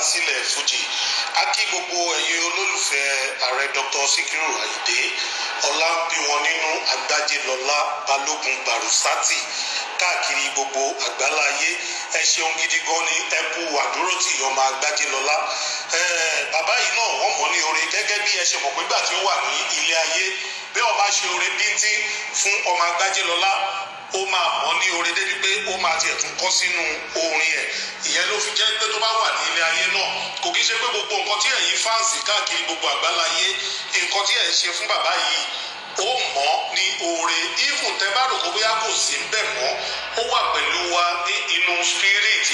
sílẹ̀ fújì a kí gbogbo ẹ̀yin olólùfẹ́ ààrẹ dr sikiru ayinde ọlábíwọn nínú agbájélọlá balógun barusati káàkiri gbogbo àgbáláyé ẹ ṣeun gidi gan ni ẹ kú àdúrótì ọmọ agbájélọlá bàbá yìí náà wọ́n mọ̀ ní oore gẹ́gẹ́ bí ẹ ṣe mọ̀ pé gbà tí ó wà ní ilé ayé bí wọ́n bá ṣe oore bíntín fún ọmọ agbájélọlá ó máa mọ̀ ní oore débi pé ó máa tiẹ̀ tún kọ́ sínú orin ẹ̀ ìyẹn ló fi jẹ́ pé tó bá wà ní ilé ayé náà kò kí ṣe pé gbogbo nǹkan tí ẹ̀yin fáǹsì káàkiri gbogbo àgbáláyé nǹkan tí ẹ̀ ń ṣe fún bàbá yìí ó mọ̀ ní oore even tẹ́ bá rò kó bóyá kò sí ń bẹ̀ mọ́ ó wà pẹ̀lú wa ní inú spirit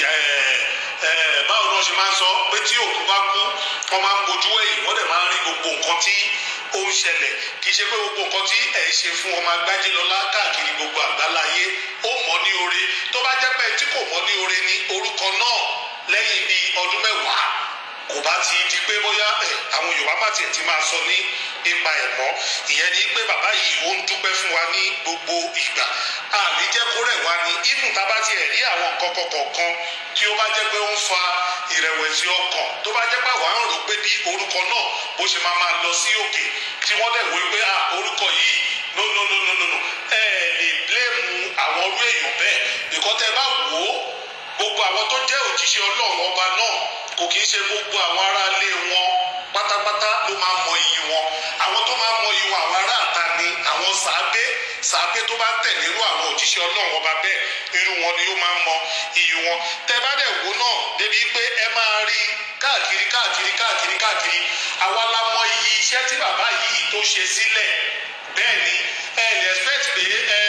báwo ni wọ́n ṣe máa ń sọ pé tí òkú bá kú wọ́n máa ń bojú ẹ̀yìn wọ́n dẹ̀ máa ń rí gbogbo nǹkan tí ó ń ṣẹlẹ̀ kì í ṣe pé gbogbo nǹkan tí ẹ̀ ṣe fún ọmọ agbájélọlá káàkiri gbogbo àgbáláyé ó mọ̀ ní oore tó bá jẹ́ pé tí kò mọ̀ ní oore ní orúkọ náà lẹ́yìn bíi ọdún mẹ́wàá kò bá ti di pé bóyá ẹ àwọn yorùbá má tiẹ̀ ti máa sọ ní ipa ẹ̀ mọ́ ìyẹn ni pé bàbá yìí ó ń dúpẹ́ fún wa ní gbogbo ìgbà àní jẹ́ kó rẹ̀ wá ní ibùn tá a bá tiẹ̀ rí àwọn nǹkan kọ̀ọ̀kan tí ó bá jẹ́ pé ó ń fa ìrẹ̀wẹ̀sì ọkàn tó bá jẹ́ pé àwa ń rò pé bí orúkọ náà bó ṣe máa máa lọ sí òkè tí wọ́n dẹ̀ wí pé orúkọ yìí no no no no no no ẹ lè bléèmù àwọn orú èèyàn bẹ́ẹ̀ ìkọ́tẹ́ bá wò ó gbogbo àwọn tó jẹ́ òjíṣẹ́ ọlọ́run ọba náà kò kí ń ṣe gbogbo àwọn aráalé wọn pátápátá ló máa mọ iyì wọn àwọn tó máa mọ iyì wọn àwọn aráàta ni àwọn sàábé sàábé tó bá tẹ̀lé irú àwọn òjíṣẹ́ ọlọ́run ọba bẹ́ẹ̀ irú wọn ni ó máa mọ iyì wọn tẹ bá dẹ̀ wò náà débi pé ẹ máa rí káàkiri káàkiri káàkiri káàkiri àwa la mọ iyì iṣẹ́ tí bàbá yìí tó ṣe sílẹ̀ bẹ́ẹ̀ ni ẹ lè expect pé ẹ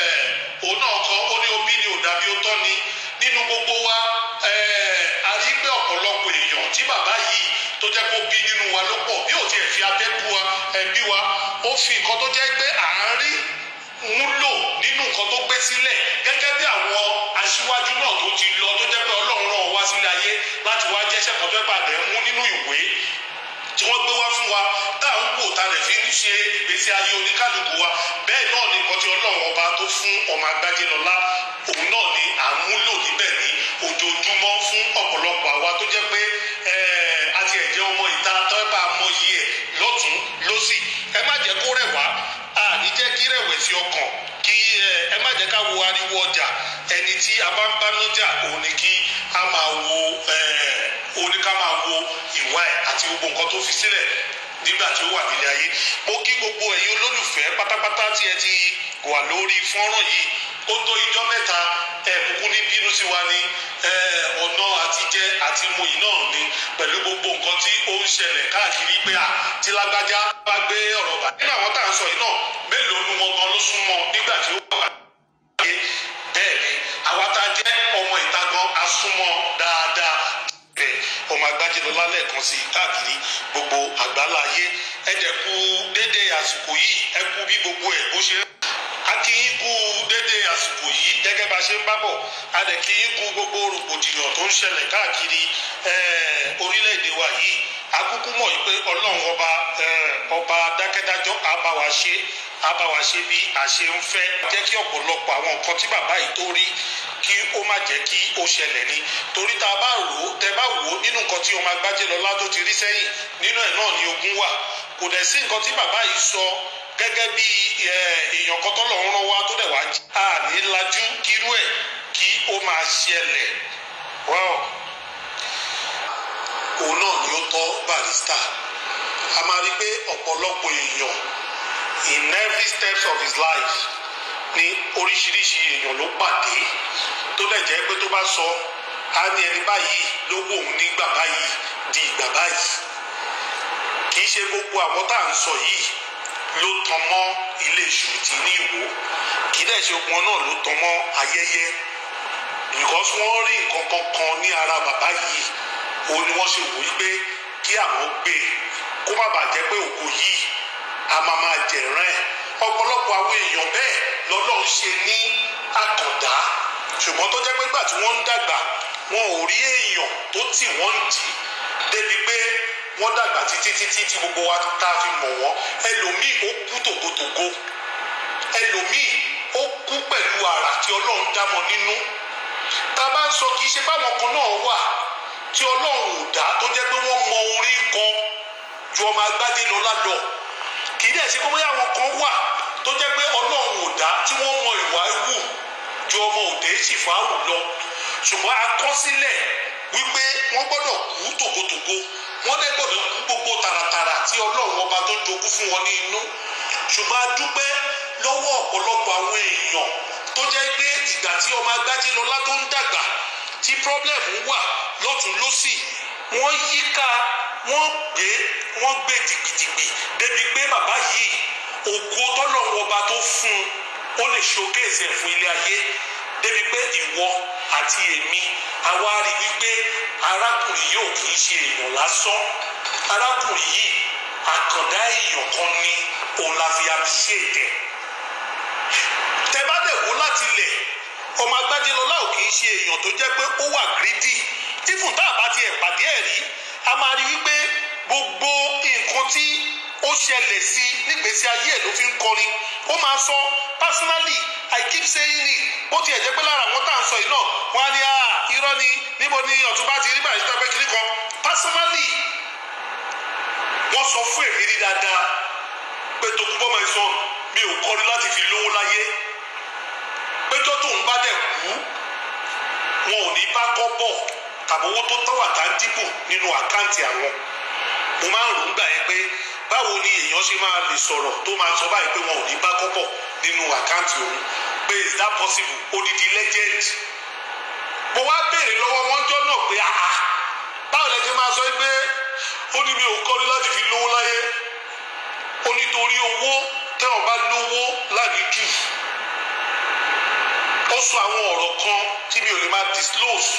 òun náà kọ ó ní omi ni ò dàbí ó tọ́ ni nínú gbogbo wa a rí pé ọ̀pọ̀lọpọ̀ èèyàn tí bàbá yìí tó jẹ́ kó bí nínú wa ló pọ̀ bí ò tiẹ̀ fi abẹ́ bú wa ẹbí wa ó fi nǹkan tó jẹ́ pé à ń rí múlò nínú nǹkan tó gbé sílẹ̀ gẹ́gẹ́ bí àwọn aṣíwájú náà tó ti lọ tó jẹ́ pé ọlọ́run rán wá sílé ayé láti wá jẹ́sẹ̀ kan tó pàdé mú nínú ìwé tí wọ́n gbé wá fún wa tá à ń wò tá a lè fi ń ṣe ìgbésí ayé oníkálukú wa bẹ́ẹ̀ náà ni nǹkan tí ọlọ́run ọba tó fún ọmọ agbájélọlá òun náà ni à ń múlò níbẹ̀ ní ojoojúmọ́ fún ọ̀pọ̀lọpọ̀ àwa tó jẹ́ pé àti ẹ̀jẹ̀ ọmọ ìta tó bá mọyì ẹ̀ lọ́tún lọ́sì ẹ má jẹ́ kó rẹ̀ wá àní jẹ́ kí rẹ̀wẹ̀sì ọkàn kí ẹ má jẹ́ ká wo ariwo ọjà ẹni tí a bá ń bá nájà òun ni kí a máa wo òun ni ká máa wo ìwà ẹ̀ àti gbogbo nǹkan tó fi sílẹ̀ nígbà tí ó wà nílé ayé mo kí gbogbo ẹ̀yin olólùfẹ́ pátápátá tí ẹ ti wà lórí fọ́nrán yìí ó tó ijọ́ mẹ́ta ẹ̀ kúkú ní bínú sí wa ní ọ̀nà àtijẹ́ àti mu yìí náà ni pẹ̀lú gbogbo nǹkan tí ó ń ṣẹlẹ̀ káàkiri pé à tí lágbájá bá gbé ọ̀rọ̀ bá nínú àwọn tá à ń sọ yìí náà mélòó nu wọn gan ló súnmọ́ nígbà tí ó wà láyé bẹ́ẹ̀ ni àwa tá a jẹ́ ọmọ ìta gan a súnmọ́ dáadáa bẹ́ẹ̀ ọmọ agbájẹ́lọ́lá lẹ́ẹ̀kan sí káàkiri gbogbo àgbáláyé ẹ̀dẹ̀ kú dédé àsìkò yìí ẹ kú bí gbogbo ẹ̀ bó ṣe ń a kì í kú dédé àsìkò yìí gẹ́gẹ́ bá ṣe ń bábọ̀ a dẹ̀ kì í kú gbogbo rògbòdìyàn tó ń ṣẹlẹ̀ káàkiri orílẹ̀-èdè wa yìí akúkú mọ̀ yìí pé ọlọ́run ọba ọba dákẹ́dájọ́ á bá wa ṣe á bá wa ṣe bí a ṣe ń fẹ́ jẹ́ kí ọ̀pọ̀lọpọ̀ àwọn nǹkan tí bàbá yìí tó rí kí ó má jẹ́ kí ó ṣẹlẹ̀ ni torí tá a bá rò ó tẹ bá wò ó nínú nǹkan tí ọmọ Agbájélọlá tó ti rí sẹ́yìn nínú ẹ̀ náà ni ogun wà kò dẹ̀ sí nǹkan tí bàbá yìí sọ gẹ́gẹ́ bí èèyàn kan tọ́lọ̀ ń rán wa tó dẹ̀ wá jí. a ní lajú kírú ẹ̀ kí ó máa ṣẹlẹ̀ wọ́n. òun náà ni ó tọ́ Barrister a máa rí pé ọ̀pọ̀lọpọ̀ èèyàn in every steps of his life ní oríṣiríṣi èèyàn ló pàdé tó dẹ̀ jẹ́ pé tó bá sọ á ní ẹni báyìí ló wò ó nígbà báyìí di ìgbà báyìí kì í ṣe gbogbo àwọn tá à ń sọ yìí ló tan mọ́ ilé ìṣùtì ní ìwò kì í dẹ̀ ṣe wọn náà ló tan mọ́ ayẹyẹ because wọ́n rí nǹkan kankan ní ara bàbá yìí òun ni wọ́n ṣe wò ó pé kí àwọn gbé kó má bàa jẹ́ pé òkú yìí a máa máa jẹ̀rán ẹ̀ ọ̀pọ̀lọpọ̀ àwọn èèyàn bẹ́ẹ̀ lọ́lọ́run ṣe ní àkàndá ṣùgbọ́n tó jẹ́ pé gbà tí wọ́n ń dàgbà wọn ò rí èèyàn tó tì wọ́n ń dì débi pé wọ́n dàgbà títí títí tí gbogbo wa tá a fi mọ̀ wọ́n ẹlòmíì ó kú tògótògó ẹlòmíì ó kú pẹ̀lú àrà tí ọlọ́run dámọ̀ nínú tá a bá ń sọ kì í ṣe báwọn kan náà wà tí ọlọ́run ò dá tó jẹ́ pé wọ́n mọ orin kọ ju ọmọ agbádé lọ́lá lọ kì í dẹ̀ ṣe pé bóyá àwọn kan wà tó jẹ́ pé ọlọ́run ò dá tí wọ́n mọ ìwà wù ju ọmọ òde ṣìfàáwù lọ ṣùgbọ́n akọsílẹ̀ wípé wọ́n gbọ́dọ̀ kú tògótògó wọ́n dẹ̀ gbọ́dọ̀ kú gbogbo tààràtààrà tí ọlọ́run ọba tó jogún fún wọn ní inú ṣùgbọ́n a dúpẹ́ lọ́wọ́ ọ̀pọ̀lọpọ̀ àwọn èèyàn tó jẹ́ pé ìgbà tí ọmọ agbájé lọlá tó ń dàgbà tí pírọ́blẹ̀mù wà lọ́tún lọ́sì wọ́n yíká wọ́n gbé wọ́n gbé dìgbìdìgbì débi pé bàbá yìí ògo tọ́lọ́run ọba tó fún un ó lè ṣokéèsì ẹ̀ fún ilé ayé débi pé ìwọ àti èmi àwa rí wípé arákùnrin yóò kì í ṣe èèyàn lásán arákùnrin yìí àkàndá èèyàn kan ní òun la fi appreciate ẹ̀ tẹ bá dẹ̀ wò láti lẹ̀ ọmọ agbájẹlọlá ò kì í ṣe èèyàn tó jẹ́ pé ó wà gírídì tífùn tá a bá tiẹ̀ pàdé ẹ̀ rí a máa rí wípé gbogbo nǹkan tí ó ṣẹlẹ̀ sí nígbèésí ayé ẹ̀ ló fi ń kọrin ó máa sọ personally i keep saying it bó tiẹ̀ jẹ́ pé lára àwọn tá à ń sọ yìí náà wọ́n á ní à irọ́ ni níbo ni ọ̀túnba ti rí bàjẹ́ tọ́pẹ́ kiri kan personally wọ́n sọ fún èmi rí dáadáa pé Tókunbọ̀ my son mi ò kọrin láti fi lówó láyé péjọ tóun bá dẹ̀ kú wọn ò ní bá kọ́ bọ̀ tàbí owó tó tọ́wà tá ń dìbò nínú àkáǹtì àwọn mo máa ń rò ń gbà yẹn pé báwo ni èèyàn ṣe máa lè sọ̀rọ̀ tó máa sọ báyìí pé wọn ò ní bá kọ́ bọ̀ nínú àkáǹtì òun pé is that possible odidi legend mo wá béèrè lọ́wọ́ wọn jọ́ náà pé àá báwo lẹ ṣe máa sọ pé ó ní mi ò kọ́ni láti fi lówó láyé ó nítorí owó tẹ́wọ̀n bá lówó láàbí jù ó sọ àwọn ọ̀rọ̀ kan tí mi ò lè máa disclose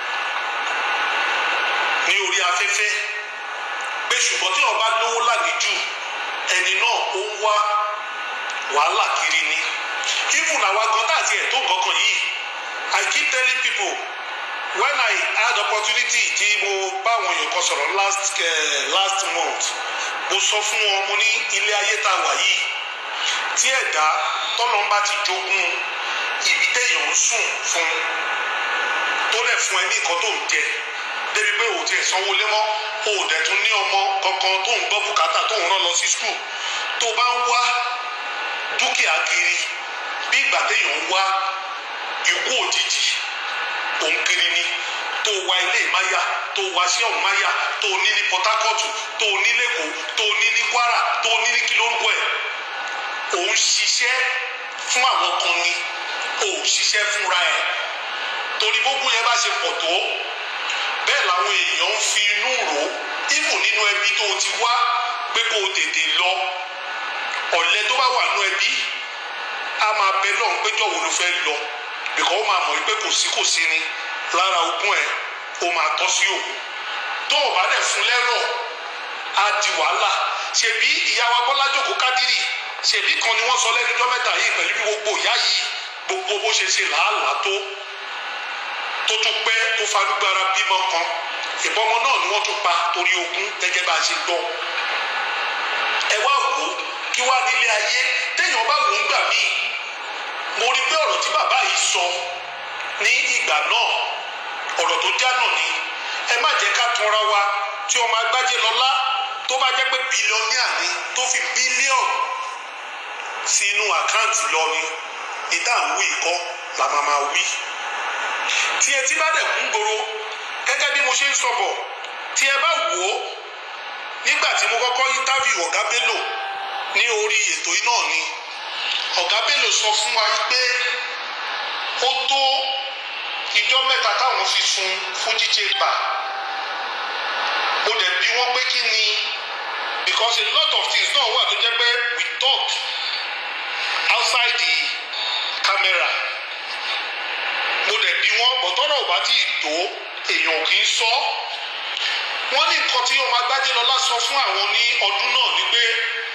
ní orí afẹ́fẹ́ pé ṣùgbọ́n tí wọ́n bá lówó lánìjú ẹni náà ó ń wá wàhálà kiri ni even àwa gan tá àti ẹ̀ tó nǹkan kan yìí I keep telling people when I had opportunity tí mo bá àwọn èèyàn kan sọ̀rọ̀ last uh, last month mo sọ fún wọn mo ní ilé ayé tá a wà yìí tí ẹ̀dá tọ́lọ́mbà ti jogún ibi téèyàn ń sùn fún tó dẹ̀ fún ẹ ní nǹkan tó ń jẹ débi pé òun ti ẹ̀ sanwó lé mọ́ o ò dẹ̀ tún ní ọmọ kankan tó ń gbọ́ bùkátà tó ń rán lọ sí skul tó bá ń wá dúkìá kiri bí ìgbà téèyàn ń wá ikú òjijì òun kiri ni tó wá ilé ìmáyà tó wá sí ọ̀hún máyà tó ní ní Port Harcourt tó ní lẹ́kọ̀ọ́ tó ní ní Kwara tó ní ní kí ló ń bọ̀ ẹ̀ òun ṣiṣẹ́ fún àwọn kan ni ò ṣiṣẹ́ fúnra ẹ̀ torí gbogbo yẹn bá ṣe pọ̀ tó bẹ́ẹ̀ làwọn èèyàn ń fi inú rò ífò nínú ẹbí tó ti wá pé kó o tètè lọ ọ̀lẹ tó bá wà nínú ẹbí a máa bẹ lọ́hùn péjọ wo ló fẹ́ lọ bìkọ́ ó máa mọ̀ pé kò sí kò sí ni lára ogún ẹ̀ ó máa tọ́ sí òkú tó o bá dẹ̀ fún lẹ́rọ̀ á di wàhálà ṣèbí ìyá wa Bọ́lá Jókòó Kádírì ṣèbí kan ni wọ́n sọ lẹ́nu ọjọ́ mẹ́ta yìí pẹ̀lú bí gbogbo ìyá yìí gbogbo bó ṣe ṣe làálàá tó tó tún pẹ́ tó farugbára bímọ kan ìbọmọ náà ni wọ́n tún pa torí ogún gẹ́gẹ́ bá a ṣe gbọ́ ẹ wá wò ó kí wá nílé ayé téèyàn bá wò ó gbà míì mo rí pé ọ̀rọ̀ tí bàbá yìí sọ ní ìgbà náà ọ̀rọ̀ tó já náà ni ẹ má jẹ́ ká tanra wa tí ọmọ agbájé lọ́lá tó bá jẹ́ pé bílíọ̀nìà ni tó fi bílíọ̀nù sí inú àkáǹtì lọ ni ìdá ń wí kọ́ la máa máa wí. tí ẹ ti bá dẹ̀ kún gbòòrò gẹ́gẹ́ bí mo ṣe ń sọ̀bọ̀ tí ẹ bá wò ó nígbà tí mo kọ́kọ́ interview ọ̀gá Bello ní orí ètò yìí náà ni ọ̀gá Bello sọ fún wa pé ó tó ìjọ mẹ́ta táwọn fi sun Fuji Chamber mo dẹ̀ bí wọ́n pé kí ni because a lot of things náà wà tó jẹ́ pé we talk outside the camera mo dẹ̀ bí wọ́n bọ̀tọ́rọ̀ ò bá tí ì tó èèyàn ò kì í sọ wọ́n ní nǹkan tí ọmọ Agbájélọlá sọ fún àwọn ní ọdún náà ni pé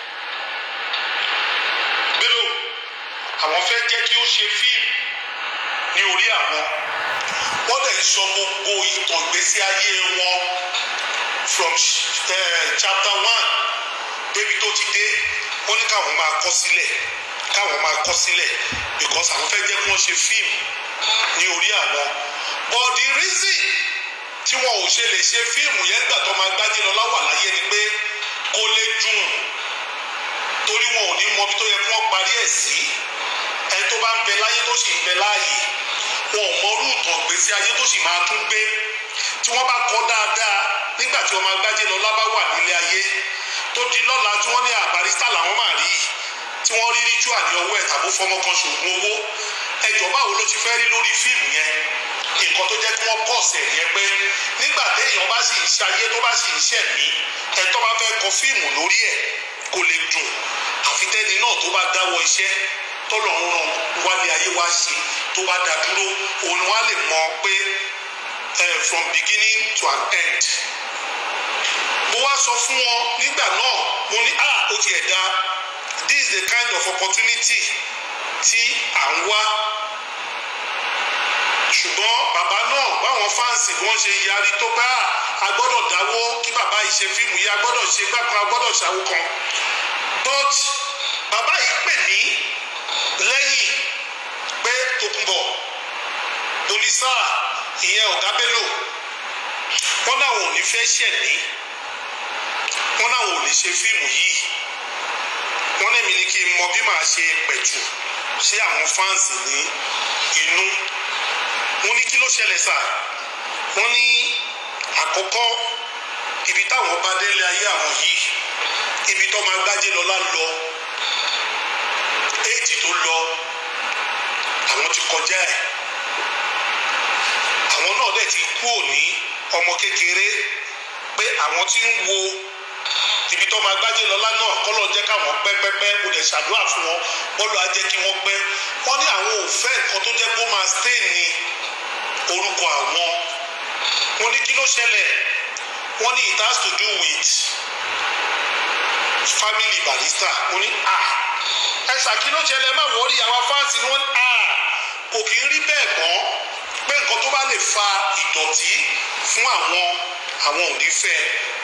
Bello àwọn fẹ́ jẹ́ kí ó ṣe fíìmù ní orí àwọn wọ́n dẹ̀ sọ gbogbo ìtàn ìgbésí ayé wọn from uh, chapter one débi tó ti dé wọ́n ní káwọn máa kọ sílẹ̀ káwọn máa kọ sílẹ̀ because àwọn fẹ́ jẹ́ kí wọ́n ṣe fíìmù ní orí àwọn but the reason tí wọn ò ṣe lè ṣe fíìmù yẹn gbà tó máa gbájé lọ láwà láyé ni pé kó lè dùn torí wọn ò ní mọ ibi tó yẹ kí wọ́n parí ẹ̀ sí ẹni tó bá ń bẹ láyé tó sì ń bẹ láàyè wọn ò mọ rúùtọ̀ gbèsè ayé tó sì máa tún gbé tí wọ́n bá kọ́ dáadáa nígbà tí ọmọ agbájé lọ lábá wà nílé ayé tó di lọ́la tí wọ́n ní àbárísítà làwọn máa rí tí wọ́n rí ritual ní ọwọ́ ẹ̀ tàbí fọmọ kan ṣògùn owó ẹjọ́ báwo ló ti fẹ́ rí lórí fíìmù yẹn nǹkan tó jẹ́ kí wọ́n pọ̀ sẹ̀ yẹn pé nígbà téèyàn bá sì ń ṣayé tó bá sì ń ṣẹ̀mí ẹ̀ tó bá fẹ́ kọ fíìmù lórí ẹ̀ kò lè dùn àfi tẹ́ni náà tó bá dáwọ́ iṣẹ́ tọ́lọ́run ràn wálé ayé wá ṣe tó bá dá dúró òun wá lè mọ pé uh, from beginning to an end mo wá sọ fún wọn nígbà náà mo ní ah ó tiẹ̀ dá this is the kind of opportunity tí à ń wá ṣùgbọ́n bàbá náà báwọn fáǹsì bí wọ́n ṣe yarí tó bá a gbọ́dọ̀ dáwó kí bàbá yìí ṣe fíìmù yìí a gbọ́dọ̀ ṣe gbà kan a gbọ́dọ̀ ṣàwó kan but bàbá yìí pè mí lẹ́yìn pé Tòkunbọ̀ polisa ìyẹn ọ̀gá Bello wọ́n náà ò ní fẹ́ ṣẹ̀mí wọ́n náà ò ní ṣe fíìmù yìí wọ́n ní mi ní kí n mọ bí màá ṣe pẹ̀tù sí àwọn fáǹsì ní inú wọ́n ní kí ló ṣẹlẹ̀ sà wọ́n ní àkọ́kọ́ ibi táwọn bá délé ayé àwọn yìí ibi tó máa gbájé lọ́lá lọ éèdì tó lọ àwọn ti kọjá ẹ̀ àwọn náà dẹ̀ ti kú òní ọmọ kékeré pé àwọn tí ń wo ibi tó máa gbájé lọ́lá náà kọ́lọ̀ jẹ́ káwọn pẹ́pẹ́pẹ́ kò dẹ̀ ṣàdúrà fún wọn bọ́ọ̀lù á jẹ́ kí wọ́n pẹ́ wọ́n ní àwọn ò fẹ́ nǹkan tó jẹ́ kó máa stain ní orúkọ àwọn wọ́n ní kí ló ṣẹlẹ̀ wọ́n ní it has to do with family barrister mo ní ah ẹ ṣàkí ló ṣẹlẹ̀ má wọ́ọ́rì àwa fáǹsì ni wọ́n ní ah kò kì í rí bẹ́ẹ̀ mọ́ pé nǹkan tó bá lè fa ìdọ̀tí fún àwọn àwọn ò ní fẹ́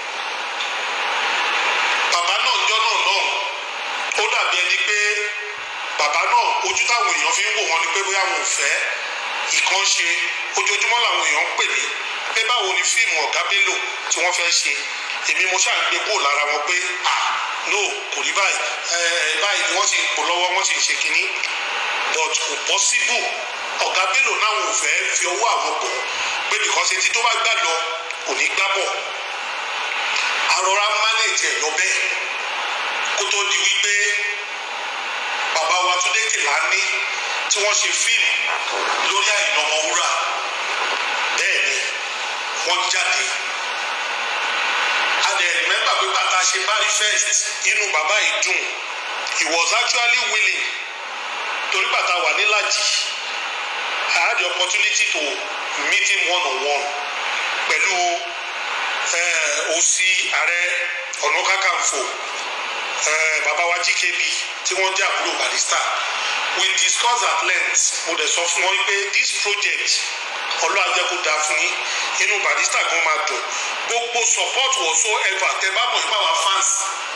bàbá náà jọ́ náà náà ó dàbí ẹni pé bàbá náà ojú táwọn èèyàn fi ń wò wọ́n ni pé bóyá wọn ò fẹ́ ìkan ṣe ojoojúmọ́ làwọn èèyàn ń pè mí pé báwo ni fíìmù ọ̀gá Bello tí wọ́n fẹ́ ṣe èmi mo ṣáà ń gbé kúrò lára wọn pé ah no kò rí báyìí ẹ báyìí ni wọ́n ti pò lọ́wọ́ wọ́n ti ń ṣe kínní but kò possible ọ̀gá Bello náà ò fẹ́ fi ọwọ́ àwọn bọ̀ pé because etí tó bá gbà lọ kò ní gbá bọ̀ arọra manage ẹ̀ lọ bẹ́ẹ̀ kó tó di wípé bàbá wa Túndé Kèlání tí wọ́n ṣe fíìmù lórí Àyìnlá Ọmọwúrà bẹ́ẹ̀ ni wọ́n jáde adẹ remember pé bàtà ṣe bari first inú bàbá yìí dùn he was actually willing torí bàtà wà nílàjì I had the opportunity to meet him one on one pẹ̀lú òsì ààrẹ ọ̀nà kakanfò bàbá wa GKB tí wọ́n jẹ́ àbúrò Barrister we discuss at length mo dẹ̀ sọ fún wọn pé this project ọlọ́run ajẹ́ kó dáa fún yín inú Barrister gan máa dùn gbogbo support whatsoever tẹ bá mọ̀ nípa wa fans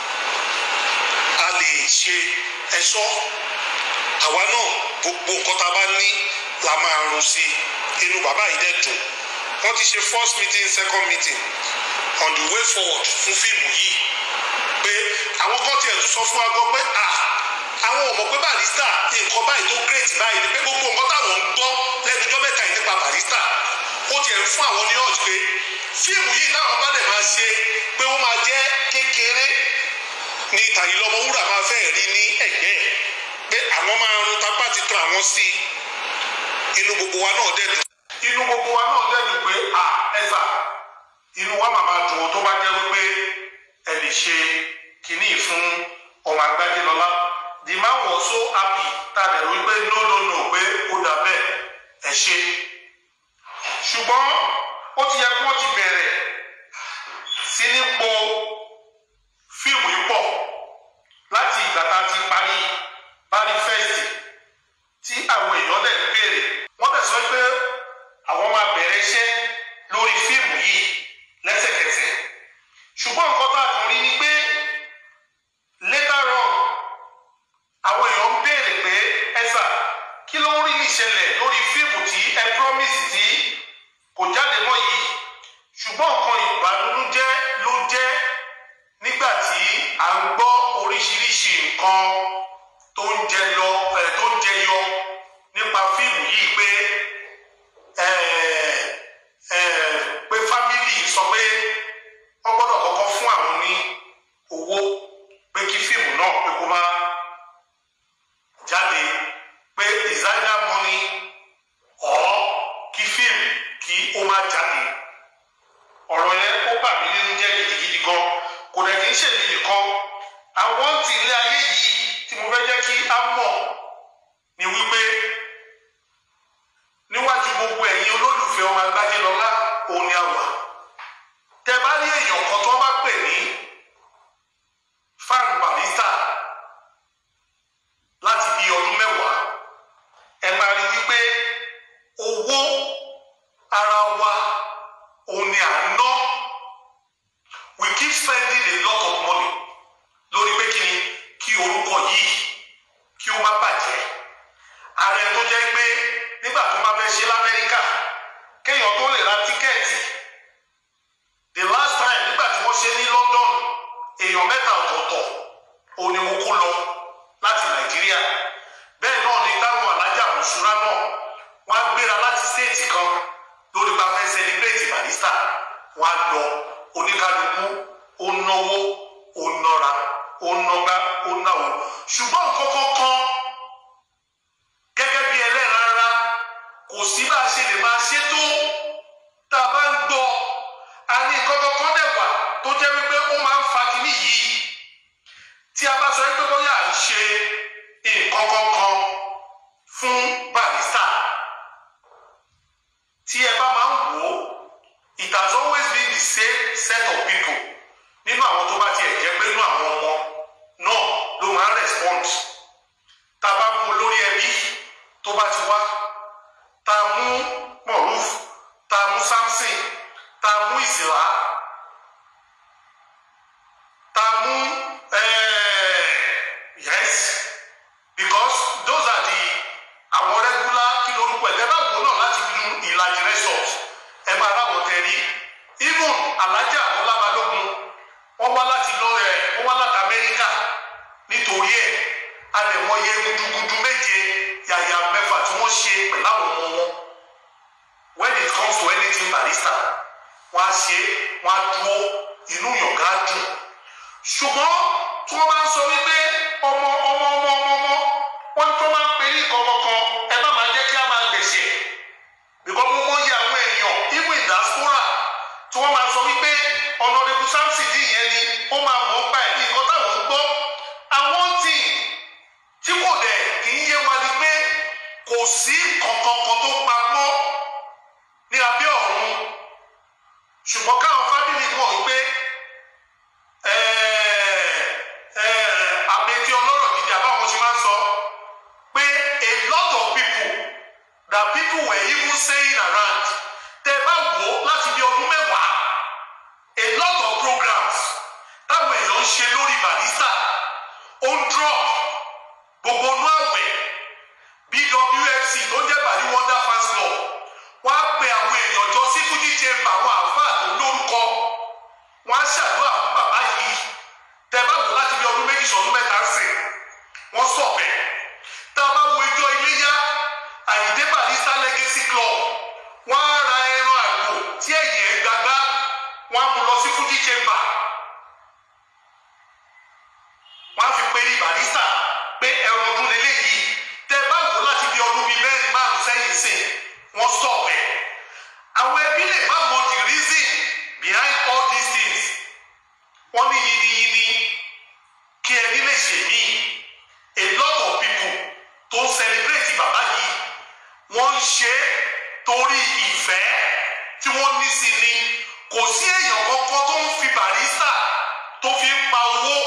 a lè ṣe ẹ̀ṣọ́ àwa náà gbogbo nǹkan tá a bá ní la máa run sí inú bàbá yìí dẹ̀ dùn wọ́n ti ṣe first meeting second meeting on the way forward fún fíìmù yìí pé àwọn kan tiẹ̀ tún sọ fún wa gan pé ah àwọn ò mọ̀ pé Barrister nǹkan báyìí tó great báyìí ni pé gbogbo nǹkan táwọn ń gbọ́ lẹ́nu ọjọ́ mẹ́ta yìí nípa Barrister ó tiẹ̀ ń fún àwọn ní ọ̀jì pé fíìmù yìí táwọn bá dẹ̀ máa ṣe pé ó máa jẹ́ kékeré ní Àyìnlá Ọmọwúrà máa fẹ́ rí ní ẹ̀gbẹ́ ẹ̀ pé àwọn máa rún tapá ti tọ́ àwọn sí inú gbogbo wa náà dẹ̀ dùn. inú gbogbo wa náà dẹ̀ dùn pé à ẹ̀sà inú wa màmá dùn tó bá jẹ́ wípé ẹ lè ṣe kínní fún ọmọ Agbájé Lọlá the man was so happy tá a dẹ̀ wípé no no no pé ó dà bẹ́ẹ̀ ẹ ṣe ṣùgbọ́n ó ti yẹ kí wọ́n ti bẹ̀rẹ̀ sí ní po fíìmù yìí pọ̀ láti ìgbà tá a ti parí parí fẹ́ẹ̀sì tí àwọn èèyàn dẹ̀ ń béèrè wọ́n dẹ̀ sọ pé àwọn máa bẹ̀rẹ̀ iṣẹ́ lórí fíìmù yìí lẹ́sẹ̀kẹsẹ̀ ṣùgbọ́n nǹkan tá a kàn rí ni pé later on àwọn èèyàn ń béèrè pé ẹ̀sà kí ló ń rí ìṣẹ̀lẹ̀ lórí fíìmù tí ẹ promise tí kò jáde mọ́ yìí bà mí nínú jẹ́ gidigidi gan kò dẹ̀ kí n ṣèmi nìkan àwọn ti ilé ayé yìí tí mo fẹ́ jẹ́ kí á mọ̀ ni wípé níwájú gbogbo ẹ̀yin olólùfẹ́ ọmọ agbájé lọ́lá òun ni a wà tẹ bá rí èèyàn kan tó bá pè ní fan barista láti bí ọdún mẹ́wàá ẹ máa rí wípé owó ara wa òun ni à ń ná we keep spending a lot of money lórí pé kí ni kí orúkọ yìí kí ó má bàjẹ́ ààrẹ tó jẹ́ pé nígbà tó bá fẹ́ ṣe lamẹ́ríkà kéèyàn tó lè ra tíkẹ́ẹ̀tì the last time nígbà tí wọ́n ṣe ní London èèyàn mẹ́ta ọ̀tọ̀ọ̀tọ̀ òun ni mo kó lọ láti Nàìjíríà bẹ́ẹ̀ náà ni táwọn alájà òṣùra náà wọ́n á gbéra láti stéètì kan lórí bá fẹ́ celebrate Barrister wọ́n á lọ oníkálukú ó náwó ó nọra ó nọgbá ó náwó ṣùgbọ́n nǹkan kankan gẹ́gẹ́ bí ẹlẹ́ran ara kò sí bá a ṣe lè máa ṣe tó tá a bá ń gbọ́ a ní nǹkan kankan dẹ̀ wà tó jẹ́ wípé ó máa ń fa kínní yìí tí a bá sọ wípé bóyá à ń ṣe nǹkan kankan fún Barrister tí ẹ bá máa ń wò ó it has always been the same set of people nínú àwọn tó bá tiẹ̀ jẹ́ pé nínú àwọn ọmọ náà ló máa ń respond tá a bá mú olórí ẹbí tó bá ti wá tá a mú Moruf tá a mú Samson tá a mú Ìsìlá tá a mú yes because those are the àwọn regular kí lórúkọ ẹ̀ tẹ́ bá wò náà láti bínú ìlàjì resort ẹ máa ráwọ̀ tẹ̀ rí even alájà ọlábalógun wọ́n wá láti lọ ẹ̀ wọ́n wá láti Amẹ́ríkà nítorí ẹ̀ adẹ̀mọye gudugudu méje yàyà mẹ́fà tí wọ́n ṣe pẹ̀lú àwọn ọmọ wọn when it comes to anything Barrister wọ́n á ṣe wọ́n á dúró inú yọ̀gá dùn ṣùgbọ́n tí wọ́n bá ń sọ wípé ọmọ ọmọ ọmọ ọmọ ọmọ wọ́n tó máa ń pè ní kọ̀ọ̀kan ẹ má máa jẹ́ kí a máa gbèsè because mo mọyì àwọn èèyàn even in diaspora tí wọ́n máa sọ wípé ọ̀nàdẹ́bù Samson dì yẹn ni ó máa mọ̀ ọ́ pa ẹ̀ ní nǹkan táwọn ń gbọ́ àwọn tí tí kò dẹ̀ kì í yé wa ni pé kò sí kankankan tó pamọ́ ní abẹ́ ọ̀run ṣùgbọ́n káwọn fábìlì mọ̀ wípé àbẹ̀tí ọlọ́rọ̀ gidi àbáwọn ṣe máa ń sọ pé a lot of people that people were even saying around tẹ bá wò ó láti bí ọdún mẹ́wàá a lot of programs táwọn èèyàn ń ṣe lórí Barrister ó ń drop gbogbo inú àwẹ̀ bwfc tó jẹ́ bàrí wonder fans club wọ́n á pe àwọn èèyàn jọ sí fújì chamber àwọn àáfàá tó lórúkọ wọ́n á ṣàdúrà fún bàbá yìí tẹ bá wò láti bí ọdún méjì sọdún mẹ́ta ń sìn wọ́n sọ bẹ́ẹ̀ tá a bá wo ijó iléyá àyíndé Barrister legacy club wọ́n á ra ẹran àgbò tí ẹ̀yìn ẹ̀ gbàgbá wọ́n á mú lọ sí fújì chamber wọ́n á fi pe Barrister pé ẹran ọdún lélẹ́yìí tẹ bá wò láti bí ọdún bíi mẹ́rin márùn sẹ́yìn sìn wọ́n sọ bẹ́ẹ̀ àwọn ẹbí lè má mọ the reason behind all these things wọ́n ní yiniyini kí ẹbí lè ṣe mí a lot of people tó ń celebrate bàbá yìí wọ́n ń ṣe é torí ìfẹ́ tí wọ́n ní sí ni kò sí èèyàn kankan tó ń fi Barrister tó fi ń pa owó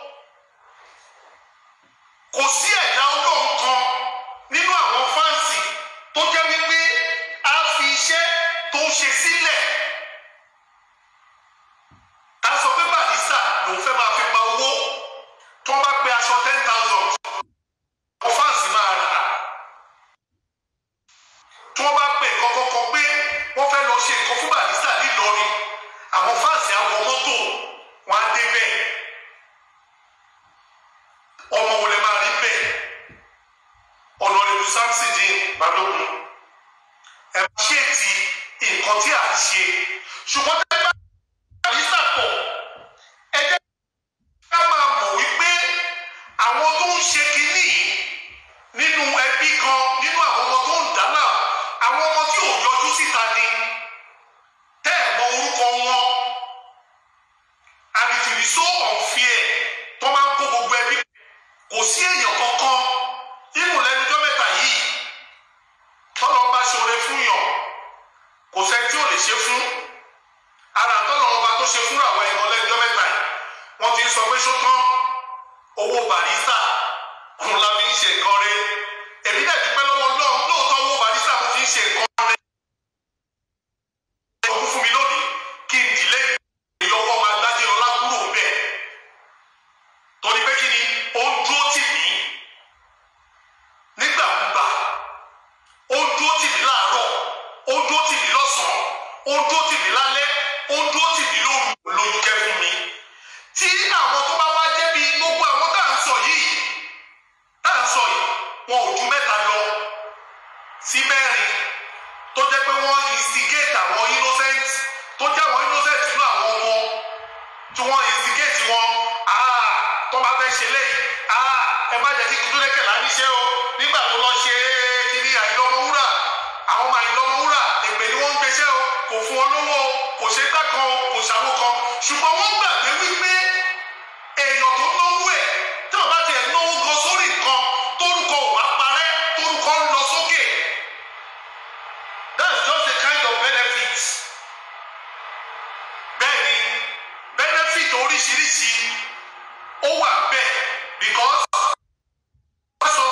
kò sí ẹ̀dá ọlọ́run kan nínú àwọn fáǹsì tó jẹ́ wípé a fi iṣẹ́ tó ń ṣe sílẹ̀ ta sọ pé Barrister lòun fẹ́ máa fi pa owó tó bá pe aṣọ ten thousand àwọn fáǹsì máa rà á tí wọ́n bá pe nǹkan kankan pé wọ́n fẹ́ lọ ṣe nǹkan fún Barrister nílọrin àwọn fáǹsì á wọ mọ́tò wọn á débẹ̀ ọmọ wo lè máa rí bẹ́ẹ̀ ọ̀nàrẹ́bù Samson dín balógun ẹ bá ṣe ti nǹkan tí a ń ṣe ṣùgbọ́n tẹ́ bá Barrister pọ̀ ẹ jẹ́ ká máa mọ̀ wípé àwọn tó ń ṣe kínní nínú ẹbí gan nínú àwọn ọmọ tó ń dáná àwọn ọmọ tí ò yọjú síta ni tẹ́ ẹ̀ mọ orúkọ wọn tó ṣe fúnra àwọn ẹ̀kọ́ lẹ́jọ́ mẹ́ta yìí wọ́n ti ń sọ pé ṣótán owó barista òun la fi ń ṣe nǹkan rẹ̀ èmi náà dúpẹ́ lọ́wọ́ náà lóòótọ́ owó barista mo fi ń ṣe nǹkan rẹ̀ ọkùn fún mi lónìí kí n dìlé ìyọwọ́ máa gbájé lọ́lá kúrò bẹ́ẹ̀ torí pé kí ni ó ń dúró tì mí nígbàkúgbà ó ń dúró tì mí láàárọ̀ ó ń dúró tì mí lọ́sàn-án ó ń dúró tì mí lálẹ́ ó ń dúró tì mí lóru lójú kẹ́ fún mi tí àwọn tó bá wá jẹ́ bí gbogbo àwọn tá à ń sọ yìí tá à ń sọ yìí wọn ò ju mẹ́ta lọ sí mẹ́rin tó jẹ́ pé wọ́n instigate àwọn innocent tó jẹ́ àwọn innocent nínú àwọn ọmọ tí wọ́n instigate wọn ah tó bá fẹ́ ṣe léyìí ah ẹ má jẹ́ kí kúndúrẹ́kẹ̀ láníṣẹ́ o nígbà tó lọ ṣe kíní àìlọ́mọwúrà àwọn ọmọ àìlọ́mọwúrà èpè ni wọ́n ń gbéṣẹ́ o kò fún ọ lówó o kò ṣe gbá kan o kò ṣàwó kan ṣùgbọ́n wọ́n gbàgbé wípé èèyàn tó náwó ẹ̀ tí wọ́n bá tiẹ̀ náwó gan sórí nǹkan tórúkọ ò bá parẹ́ tórúkọ ń lọ sókè that's just a kind of benefit bẹ́ẹ̀ni benefit oríṣiríṣi ó wà bẹ́ẹ̀ because wọ́n sọ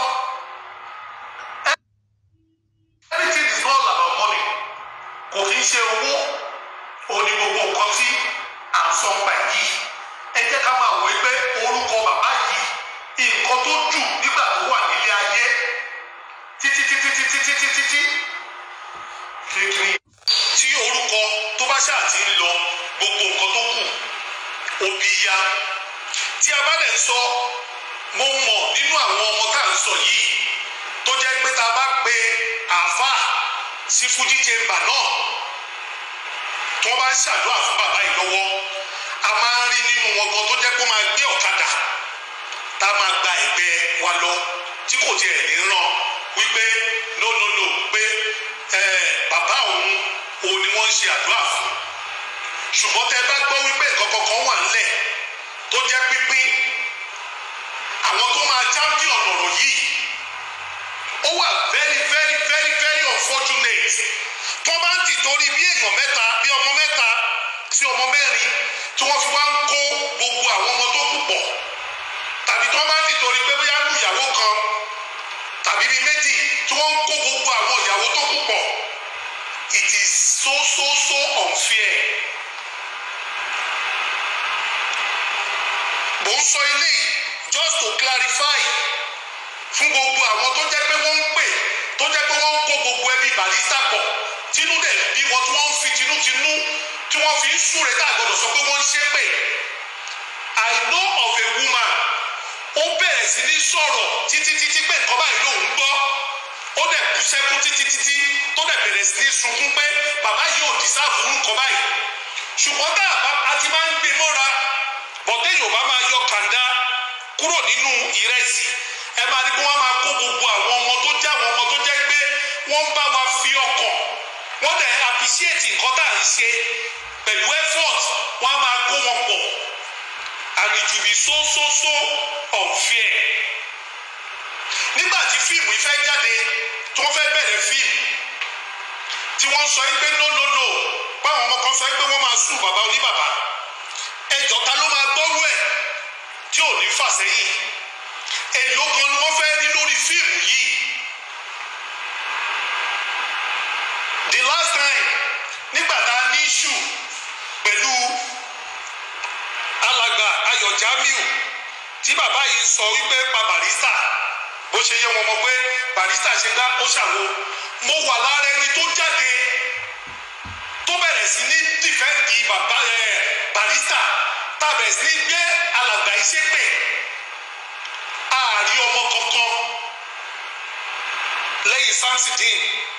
everything is all about money kò kí ń ṣe owó òní gbogbo nǹkan tí à ń sọ pa yìí ẹ jẹ́ ká máa wọ pé orúkọ bàbá yìí nǹkan tó jù nígbà tó wà nílé ayé títí títí títí títí títí kékeré. tí orúkọ tó bá ṣáà ti ń lọ gbogbo nǹkan tó kù òbí ya tí a bá dẹ̀ ń sọ mo mọ̀ nínú àwọn ọmọ tá à ń sọ yìí tó jẹ́ pé tá a bá pe àáfàá sí fújì chamber náà tí wọ́n bá ń ṣàdúrà fún bàbá yìí lọ́wọ́ a máa ń rí nínú wọn gan tó jẹ́ pé ó máa gbé ọ̀kadà tá a máa gba ẹ̀gbẹ́ wa lọ tí kò tiẹ̀ ní ràn wípé no no no pé ẹ bàbá òun òun ni wọ́n ń ṣe àdúrà fún ṣùgbọ́n tẹ́ bá gbọ́ wípé nǹkan kankan wà ńlẹ̀ tó jẹ́ pínpín àwọn tó máa champion ọ̀rọ̀ yìí ó wà very very very very unfortunate tó bá ń tì torí bí èèyàn mẹ́ta bí ọmọ mẹ́ta sí ọmọ mẹ́rin tí wọ́n fi wá ń kó gbogbo àwọn ọmọ tó kù pọ̀ tàbí tó bá ń tì torí pé bóyá lù ìyàwó kan tàbí bíi méjì tí wọ́n ń kó gbogbo àwọn ìyàwó tó kù pọ̀ it is so so so unfair. mo ń sọ eléyìí just to clarify fún gbogbo àwọn tó jẹ́ pé wọ́n ń pè tó jẹ́ pé wọ́n ń kó gbogbo ẹbí Barrister pọ̀ tínú dẹ̀ bí wọn tí wọ́n ń fi tinútinú tí wọ́n fi ń súre tá a gbọ́dọ̀ sọ pé wọ́n ń ṣépè I know of a woman ó bẹ̀rẹ̀ sí ní sọ̀rọ̀ títí títí pé nǹkan báyìí lòun gbọ́ ó dẹ̀ kú sẹ́kún títí títí tó dẹ̀ bẹ̀rẹ̀ sí ní sunkún pé bàbá yìí ò dísáàfù nǹkan báyìí ṣùgbọ́n tá a ti máa ń gbé mọ́ra bọ̀dé yorùbá máa yọ kàńdá kúrò nínú ìrẹsì ẹ máa rí pé wọ́n máa kó gbogbo àwọn ọmọ tó jẹ́ àwọn ọmọ tó jẹ́ pé wọ́n ń bá wa fi ọkàn wọ́n dẹ̀ appreciate nǹkan tá à ń ṣe pẹ̀lú effort wọ́n á máa kó wọn pọ̀ and it will be so so so unfair nígbà tí fíìmù yìí fẹ́ jáde tí wọ́n fẹ́ bẹ̀rẹ̀ fíìmù tí wọ́n sọ pé no no no báwọn ọmọ kan sọ pé wọ́n máa sùn bàbá oníbàbá ẹjọ́ ta ló máa gbọ́rú ẹ̀ tí ò ní fà sẹ́yìn èlò kan ni wọ́n fẹ́ rí lórí fíìmù yìí the last time nígbà tá a ní issue pẹ̀lú alàgbà ayọ̀ jamiu tí bàbá yìí sọ wípé pa Barrister bó ṣe yẹ wọn mọ̀ pé Barrister ṣe gbá ó ṣàwo mo wà lára ẹni tó jáde tó bẹ̀rẹ̀ sí ní dìfẹ́ǹdì bàbá ẹ̀ Barrister tá a bẹ̀rẹ̀ sí ní gbé alàgbà yìí ṣépè ààrí ọmọ kankan lẹ́yìn samsidin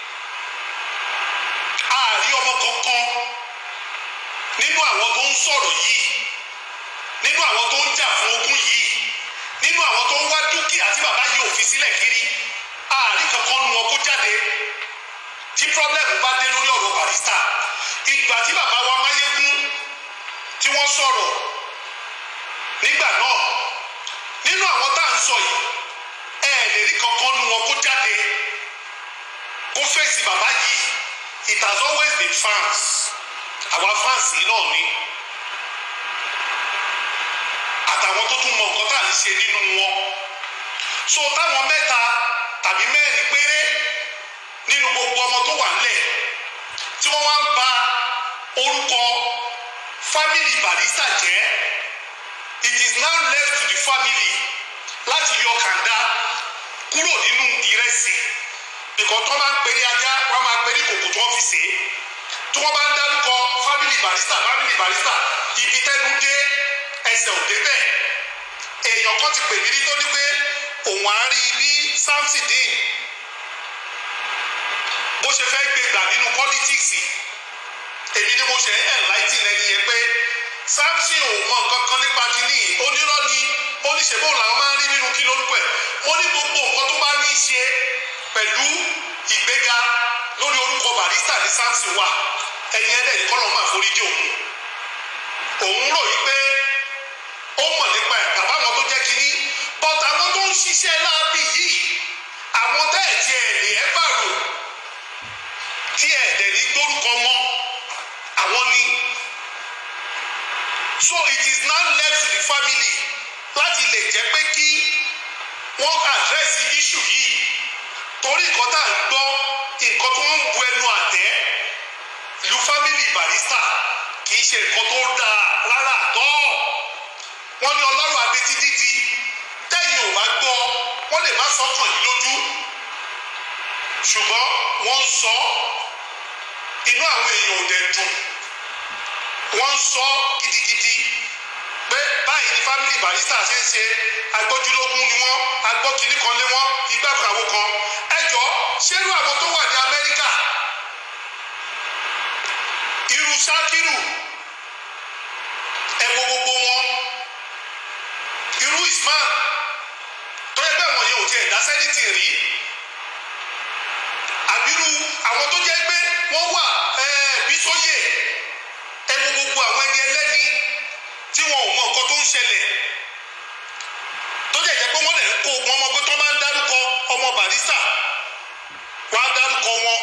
ààrí ọmọ kankan nínú àwọn tó ń sọ̀rọ̀ yìí nínú àwọn tó ń jà fún ogún yìí nínú àwọn tó ń wá dúkìá tí bàbá yìí ò fi sílẹ̀ kiri ààrí kankan nu wọn kó jáde tí problem bá dé lórí ọ̀rọ̀ Barrister ìgbà tí bàbá wa Máyégún tí wọ́n sọ̀rọ̀ nígbà náà nínú àwọn tá à ń sọ yìí ẹ lè rí kankan nu wọn kó jáde kó fèsì bàbá yìí it has always been fans àwa fans yìí náà ni àtàwọn tó tún mọ nǹkan tá à ń ṣe nínú wọn so táwọn mẹ́ta tàbí mẹ́rin péré nínú gbogbo ọmọ tó wà nílẹ̀ tí wọ́n wá ń ba orúkọ family Barrister jẹ́ it is now left to the family láti yọ kàńdá kúrò nínú ìrẹsì nìkan tó máa ń pèrè ajá wọ́n máa pèrè kòkò tó wọ́n fi sè é tí wọ́n bá ń dárúkọ family Barrister family Barrister ibi tẹ́nu dé ẹsẹ̀ ò débẹ̀ èèyàn kan ti pè mí rí tó ní pé òun á rí bí Samson Dean bó ṣe fẹ́ gbé gbà nínú pọ́lítíìsì èmi ni mo ṣe enlighten ẹni yẹn pé Samson ò mọ nǹkan kan nípa kínní onírọ́ ni oníṣègbè làwọn máa ń rí nínú kí lórúkọ ẹ̀ ó ní gbogbo nǹkan tó bá ní í ṣe pẹ̀lú ìgbéga lórí orúkọ Barrister ní Samson wà ẹni ẹ̀dẹ̀ ní kọ́lọ́ máa forí jì òun òun rò yí pé ó mọ̀ nípa ẹ̀ bàbá àwọn tó jẹ́ kínní but àwọn tó ń ṣiṣẹ́ láàbì yìí àwọn tẹ́ ẹ̀ tí ẹ̀ lè ẹ́ bàrò tí ẹ̀ dẹ̀ ní gbórúkọ wọn àwọn ni so it is now left to the family láti lè jẹ́ pé kí wọ́n àdírẹ́sì issue yìí torí nǹkan tá à ń gbọ́ nǹkan tó ń bu ẹnu àtẹ́ lu family Barrister kì í ṣe nǹkan tó dáa rárá tọ́ wọ́n ní ọlọ́run abetí dídi tẹ́yìn ò bá gbọ́ wọ́n lè má sọ kàn yín lójú ṣùgbọ́n wọ́n ń sọ inú àwọn èèyàn ò dẹ̀ dùn wọ́n ń sọ gidigidi pé báyìí ni family Barrister ṣe ń ṣe agbójúlógún ni wọ́n agbókiní kan lé wọ́n igbá kan àwo kan ẹjọ́ ṣérú àwọn tó wà ní Amẹ́ríkà irú Ṣákírù ẹ wo gbogbo wọn irú Isman tó yẹ pé àwọn yẹn ò tiẹ̀ dá sẹ́nìtì rí àbírú àwọn tó jẹ́ pé wọ́n wà bí sóyè ẹ wo gbogbo àwọn ẹni ẹlẹ́ni tí wọn ò mọ nǹkan tó ń ṣẹlẹ̀ tó jẹ́ jẹ́ pé wọ́n lè kó ogun ọmọ pé tó máa ń dárúkọ ọmọ Barrister wọ́n á dárúkọ wọn.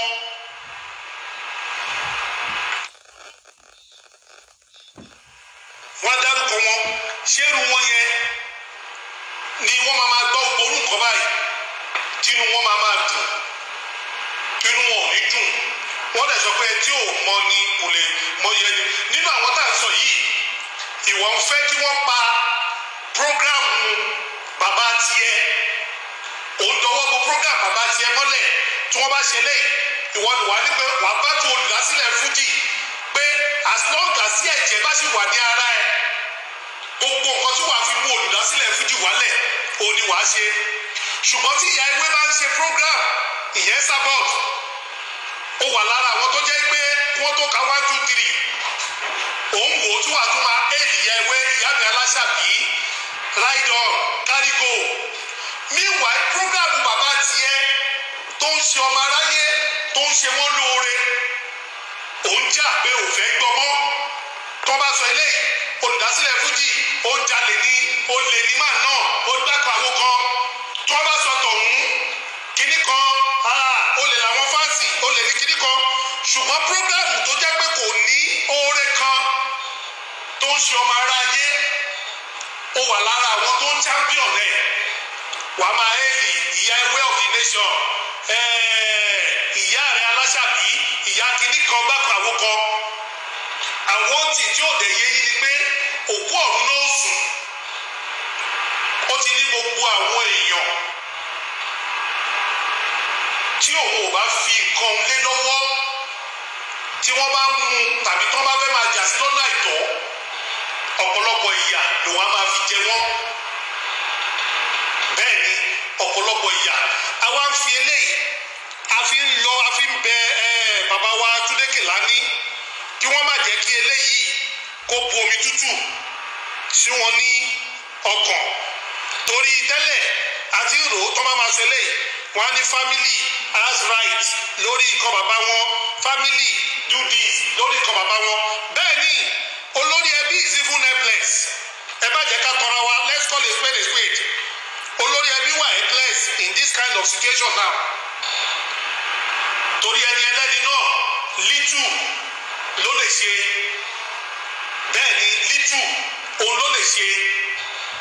wọ́n á dárúkọ wọn ṣérú wọn yẹn ni wọ́n máa máa gbọ́ gbogbo orúkọ báyìí tínú wọn máa máa dùn inú wọn ò ní dùn wọ́n dẹ̀ sọ pé tí ò mọ ni kò lè mọ yẹn ni nínú àwọn tá à ń sọ yìí ìwọ ń fẹ́ kí wọ́n pa programu bàbá tiẹ̀ òun dọwọ́ bo program bàbá tiẹ̀ mọ́lẹ̀ tí wọ́n bá ṣe lẹ́yìn ìwọ ni wà á ní pé wàá bá tu olùdásílẹ̀ fújì pé as long as ẹ̀jẹ̀ bá sì wà ní ara ẹ̀ gbogbo nǹkan tí wàá fi mú olùdásílẹ̀ fújì wálẹ̀ òun ni wàá ṣe ṣùgbọ́n tí ìyá ewé bá ń ṣe program ìyẹn sábọ̀t ó wà lára àwọn tó jẹ́ pé wọ́n tó ka one two three òun wò ó tún wà tún máa éèlì ìyá ewé ìyá mi aláṣàbí ride on carry go meanwhile program bàbá tiẹ̀ tó ń ṣe ọmọ aráyé tó ń ṣe wọ́n lóore òun jà pé ò fẹ́ gbọ́mọ́ tó bá sọ eléyìí olùdásílẹ̀ fújì ó jalè ní olè ní màá náà ó gbàgbọ́ àwọn kan tó bá sọ tọ̀hún kíní kan olè làwọn fáǹsì olè ní kíní kan ṣùgbọ́n prógrámù tó jẹ́ pé kò ní oore kan tó ń ṣe ọmọ aráyé ó wà lára àwọn tó ń champion ẹ̀ wà á máa hẹ́ẹ̀lì ìyá ewé of the nation ìyá rẹ̀ aláṣàbí ìyá kíní kan bákan àwọn kan àwọn tí tí ò dẹ̀ yé yín ni pé òkú ọ̀run náà sùn ó ti ní gbogbo àwọn èèyàn tí òun ò bá fi nǹkan lé lọ́wọ́ tí wọ́n bá mú un tàbí tí wọ́n bá fẹ́ máa jà sí lọ́nà àìtọ́ ọ̀pọ̀lọpọ̀ ìyà lòun á máa fi jẹ wọ́n bẹ́ẹ̀ ni ọ̀pọ̀lọpọ̀ ìyà àwa ń fi eléyìí a fi ń lọ a fi ń bẹ ẹ bàbá wa Túndé Kèlání kí wọ́n má jẹ́ kí eléyìí kó bu omi tútù sí wọn ní ọkàn torí tẹ́lẹ̀ àti rò ó tó má máa ṣe eléyìí wọ́n á ní family has right lórí nǹkan bàbá wọn family do this lórí nǹkan bàbá wọn bẹ́ẹ̀ ni olórí ẹbí is even helpless ẹ bá jẹ́ ká tọrọ wa let's call a spade a spade olórí ẹbí wà helpless in this kind of situation now torí ẹni ẹlẹ́ni náà little ló lè ṣe bẹ́ẹ̀ ni little òun ló lè ṣe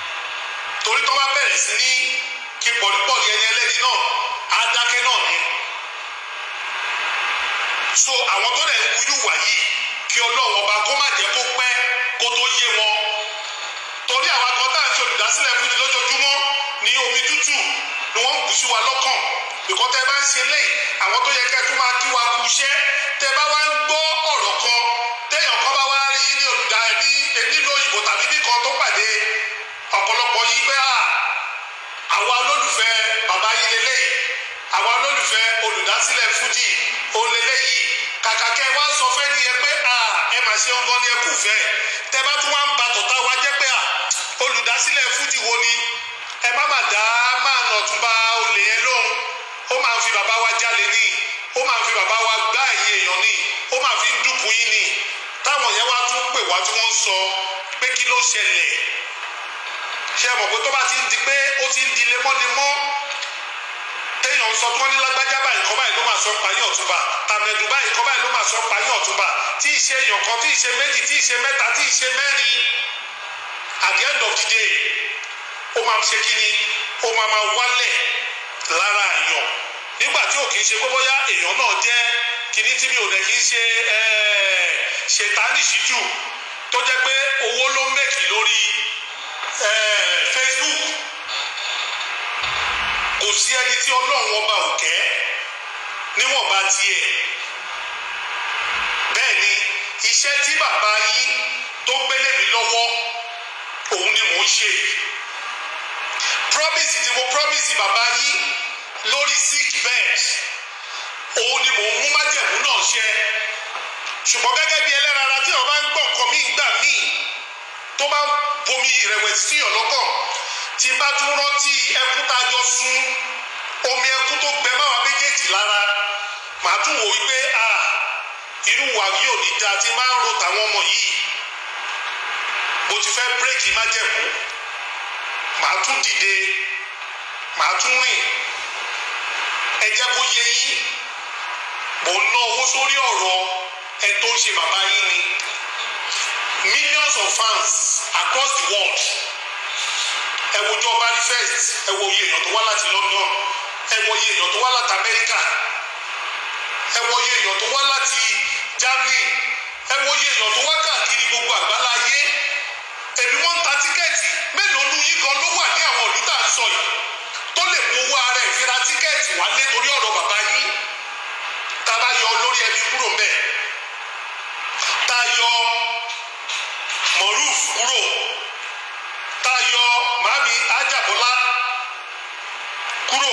torí tó bá bẹ̀rẹ̀ sí ní kí pọ̀lípọ̀lì ẹni ẹlẹ́ni náà á dákẹ́ náà ni so àwọn tó dẹ̀ ń wuyú wà yìí kí ọlọ́run ọba kó má jẹ́ kó pẹ́ kó tó yé wọn torí àwọn akọ tá à ń ṣe olùdásílẹ̀ fújì lójoojúmọ́ ní omi tútù ni wọ́n ń bù sí wa lọ́kàn bìkọ́ tẹ́ bá ń ṣe lẹ́yìn àwọn tó yẹ kẹ́ tó máa kí wa kú iṣẹ́ tẹ́ bá wá ń gbọ́ ọ̀rọ̀ kan téèyàn kan bá wá rí ní olùdá ní nílò òyìnbó tàbí bí kan tó pàdé ọ̀pọ̀lọpọ̀ yìí pé à àwa olólùfẹ́ bàbá yìí lélẹ́yìí àwa olólùfẹ́ olùdásílẹ̀ fújì òun lélẹ́yìí kàkà kẹ́ wá sọ fẹ́ ni ẹ pé à ẹ mà ṣe ń gan ni ẹ kù fẹ́ tẹ́ bá tún wá ń ba tọ̀tà wa jẹ́ pé à olùdásílẹ̀ fújì wo ni ẹ má má dá máa nà tún bá olè yẹn lóhùn ó máa ń fi bàbá wa jalè ní ó máa ń fi bàbá wa gbá ẹ̀yìn èèyàn ní ó máa fi ń dúkùú yín ní táwọn yẹn wá tún pè wá tí wọ́n ń sọ pé kí ló ṣẹlẹ̀ ṣe mọ̀ pé tó bá ti ń di pé ó ti ń di lemọ́lemọ́ téèyàn ń sọ tí wọ́n ní lágbájá báyìí kọ́ báyìí ló máa sọ payín ọ̀túnba tàmẹ̀dù báyìí kọ́ báyìí ló máa sọ payín ọ̀túnba tí ì ṣe èèyàn kan tí ì ṣe méjì tí ì ṣe mẹ́ta tí ì ṣe mẹ́rin at the end of the day ó máa ṣe kí ni ó máa máa wálẹ̀ lára èèyàn nígbà tí ò kì í ṣe pé bóyá èèyàn náà jẹ́ kíní tí mi ò dẹ̀ kì í ṣe ṣètánì síjù tó jẹ́ pé owó ló ń mẹ́kì lórí Facebook kò sí ẹni tí ọlọ́run ọba ò kẹ́ níwọ̀nba tiẹ̀ bẹ́ẹ̀ ni iṣẹ́ tí bàbá yín tó gbélé mi lọ́wọ́ òun ni mò ń ṣe promise tí mo promise bàbá yín lórí sick bed òun ni mò ń mú májẹ̀mú náà ṣẹ ṣùgbọ́n gẹ́gẹ́ bí ẹlẹ́ran ara tí wọ́n bá ń gbọ́ nǹkan míì gbà míì tó bá ń bomi ìrẹ̀wẹ̀sì sí ọ̀lọ́kàn tí bá tún rántí ẹkún tá a jọ sun omi ẹkún tó gbẹ máa wá méjèèjì lára màá tún wò wípé a irú wa yóò ní dáa tí máa ń ro tàwọn ọmọ yìí mo ti fẹ́ bírèkì májẹ̀mú màá tún dìde màá tún rìn ẹ jẹ́ kó yé yín mò ń ná owó sórí ọ̀rọ̀ ẹ tó ń ṣe bàbá yín ni millions of fans across the world ẹ wo jọba ní first ẹ wo iye èèyàn tó wá láti London ẹ wo iye èèyàn tó wá láti America ẹ wo iye èèyàn tó wá láti Germany ẹ wo iye èèyàn tó wá káàkiri gbogbo àgbáláyé èmi wọ́n ń ta tíkẹ́ẹ̀tì mélòó nu yín kan ló wà ní àwọn ìlú tá à ń sọ yìí tó lè mú owó ara ẹ̀ fi ra tíkẹ́ẹ̀tì wálé torí ọ̀rọ̀ bàbá yín tá a bá yọ olórí ẹbí kúrò mbẹ̀ tá a yọ Moruf kúrò tá a yọ màmí Ajábọ́lá kúrò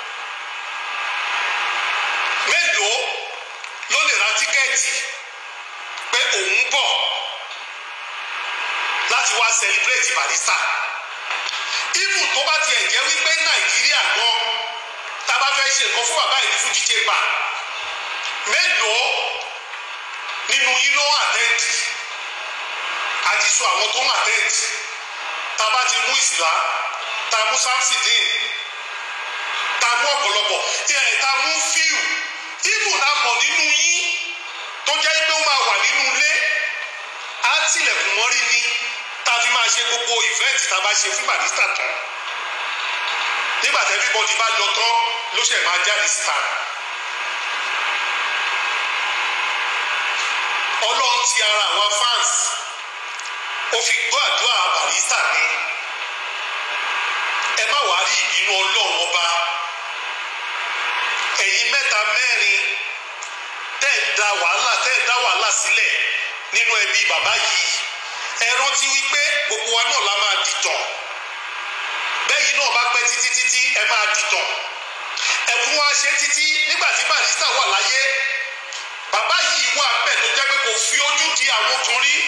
mélòó ló lè ra tíkẹ́ẹ̀tì pé òun bọ̀ láti wá celebrate Barrister even tó bá tiẹ̀ jẹ́ wípé Nàìjíríà gan tá a bá fẹ́ ṣe nǹkan fún bàbá yìí ní Fuji Chamber mélòó nínú yín ló àtẹ́ǹtì àti sọ àwọn tó ń àtẹ́ǹtì tá a bá ti mú ìsìlá tá a mú samsidin tá a mú ọ̀pọ̀lọpọ̀ ẹ̀ tá a mú fíù even náà mọ̀ nínú yín tó jẹ́ pé ó máa wà nínú ilé á tilẹ̀kùn mọ́rí ni tá a fi máa ṣe gbogbo ìfẹ́ǹtì tá a bá ṣe fún Barrister tán nígbà tí everybody bá lọ tán ló ṣe máa jáde síta. ọlọ́run ti ara àwa fans ó fi gbọ́ àdúrà Barrister ni ẹ má wàá rí ìbínú ọlọ́run ọba ẹ̀yin mẹ́ta mẹ́rin tẹ́ ẹ̀ da wàhálà tẹ́ ẹ̀ dá wàhálà sílẹ̀ nínú ẹbí bàbá yìí ẹ rántí wípé gbogbo wa náà la máa dìtàn bẹ́yìn náà bá pẹ́ títí títí ẹ máa dìtàn ẹ̀fún wa ṣe títí nígbà tí Barrister wà láyé bàbá yìí wà bẹ́ẹ̀ tó jẹ́ pé kò fi ojú di àwọn ọkùnrin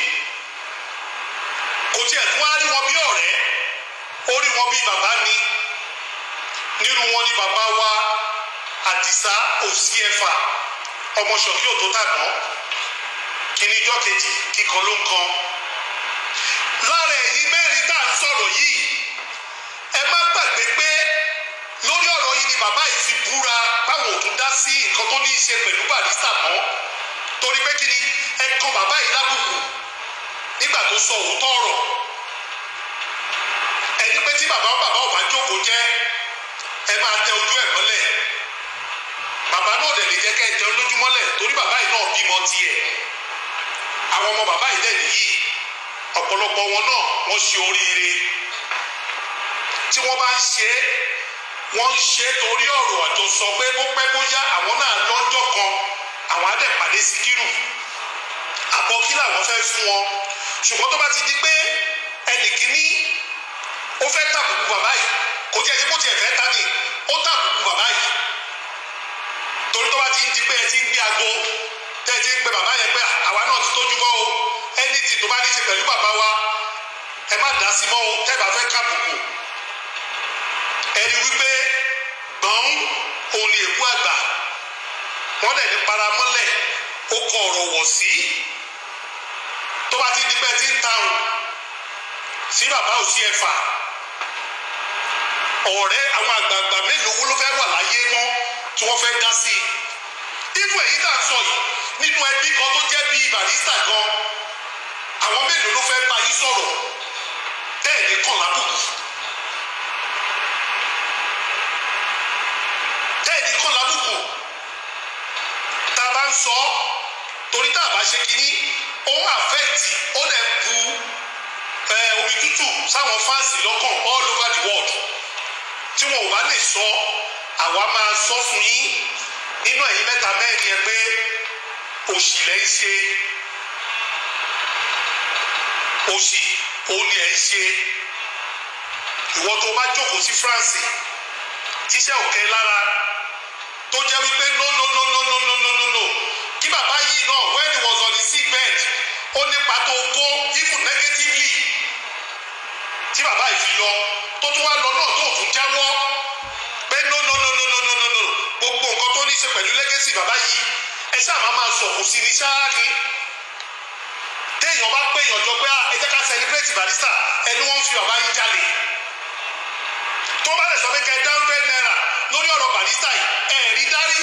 kò tiẹ̀ tún á rí wọn bí ọ̀rẹ́ ó rí wọn bí bàbá ni nínú wọn ni bàbá wa Àdìsá òsì ẹ̀fà ọmọ ṣọ̀kí òtó tàná kíní ijọ́ kejì kíkan ló ń kan lára ẹ̀yin mẹ́rin tá à ń sọ̀rọ̀ yìí ẹ má gbàgbé pé lórí ọ̀rọ̀ yìí ni bàbá yìí fi búra báwọn ò tún dá sí nǹkan tó ní í ṣe pẹ̀lú Barrister mọ́ torí pé kí ni ẹ kan bàbá yìí lábùkù nígbà tó sọ òótọ́ ọ̀rọ̀ ẹni pé tí bàbá bàbá ò bá jókòó jẹ́ ẹ máa tẹ ojú ẹ̀ mọ́lẹ̀ bàbá náà dẹ̀ lè jẹ́ kẹ́ ẹ tẹ olójú mọ́lẹ̀ torí bàbá yìí náà bímọ tiẹ̀ àwọn ọmọ bàbá yìí dẹ̀ nìyí ọ̀pọ̀lọpọ̀ wọn náà wọ́n ṣe oríire tí wọ́n bá ń ṣe é wọ́n ń ṣe é torí ọ̀rọ̀ àjọsọ pé bó pẹ́ bóyá àwọn náà lọ́jọ́ kan àwọn á dẹ̀ pàdé Síkírù àbọ̀ kí làwọn fẹ́ fún wọn ṣùgbọ́n tó bá ti di pé ẹnì kíní ó fẹ́ tàbùkù bàbá yìí kò tiẹ̀ ṣe kó tiẹ̀ fẹ́ ta ni ó tàbùkù bàbá yìí torí tó bá ti ń di pé ẹ ti ń gbé aago tẹ́ ẹ ti ń pe bàbá yẹn pé àwa náà ti tójú bọ́ o ẹnìtì tó bá ní ṣe pẹ̀lú bàbá wa ẹ má dá sí mọ́ o tẹ́ ẹ bá fẹ́ kàbùkù ẹni wípé gbọ̀n òun ni èkú àgbà wọ́n dẹ̀ ní paramọ́lẹ̀ ó kọ ọ̀rọ̀ wọ̀ sí tó bá ti di pé ẹ ti ń tàùn sí bàbá ò sí ẹ̀fà ọ̀rẹ́ àwọn àgbààgbà mélòó wo ló fẹ́ wà láyé mọ́ tí wọ́n fẹ́ dá sí i nínú èyí tá à ń sọ yìí nínú ẹbí kan tó jẹ́ bíi barista gan àwọn mélòó ló fẹ́ bá yín sọ̀rọ̀ bẹ́ẹ̀ ni kàn lábùkù bẹ́ẹ̀ ni kàn lábùkù tá a bá ń sọ torí tá a bá ṣe kínní ó ń àfẹ́ẹ̀tì ó dẹ̀ bu omi tútù sáwọn fáǹsì lọ́kàn all over the world tí wọn ò bá lè sọ àwa máa sọ fún yín nínú ẹ̀yin mẹ́ta mẹ́rin yẹn pé òṣì lẹ́ ń ṣe òṣì òun ni ẹ̀ ń ṣe ìwọ tó bá jókòó sí France tíṣẹ́ òkè lára tó jẹ́ wípé no no no no no no no no no kí bàbá yìí náà when he was on the sick bed ó nípa tó kó even negatively tí bàbá yìí fi lọ tó tún wá lọ náà tó tún jáwọ́ pé no no no no no no no no gbogbo nǹkan tó ní í ṣe pẹ̀lú legacy bàbá yìí ẹ ṣáà máa máa sọ̀kù sí ní ṣáá ni téèyàn bá pé èèyàn jọ pé ẹ jẹ́ ká celebrate Barrister ẹni wọ́n ń fi bàbá yìí jalè tó bá lè sọ pé kẹ́ ẹ dá hundred naira lórí ọ̀rọ̀ Barrister yìí ẹ̀ rí dárí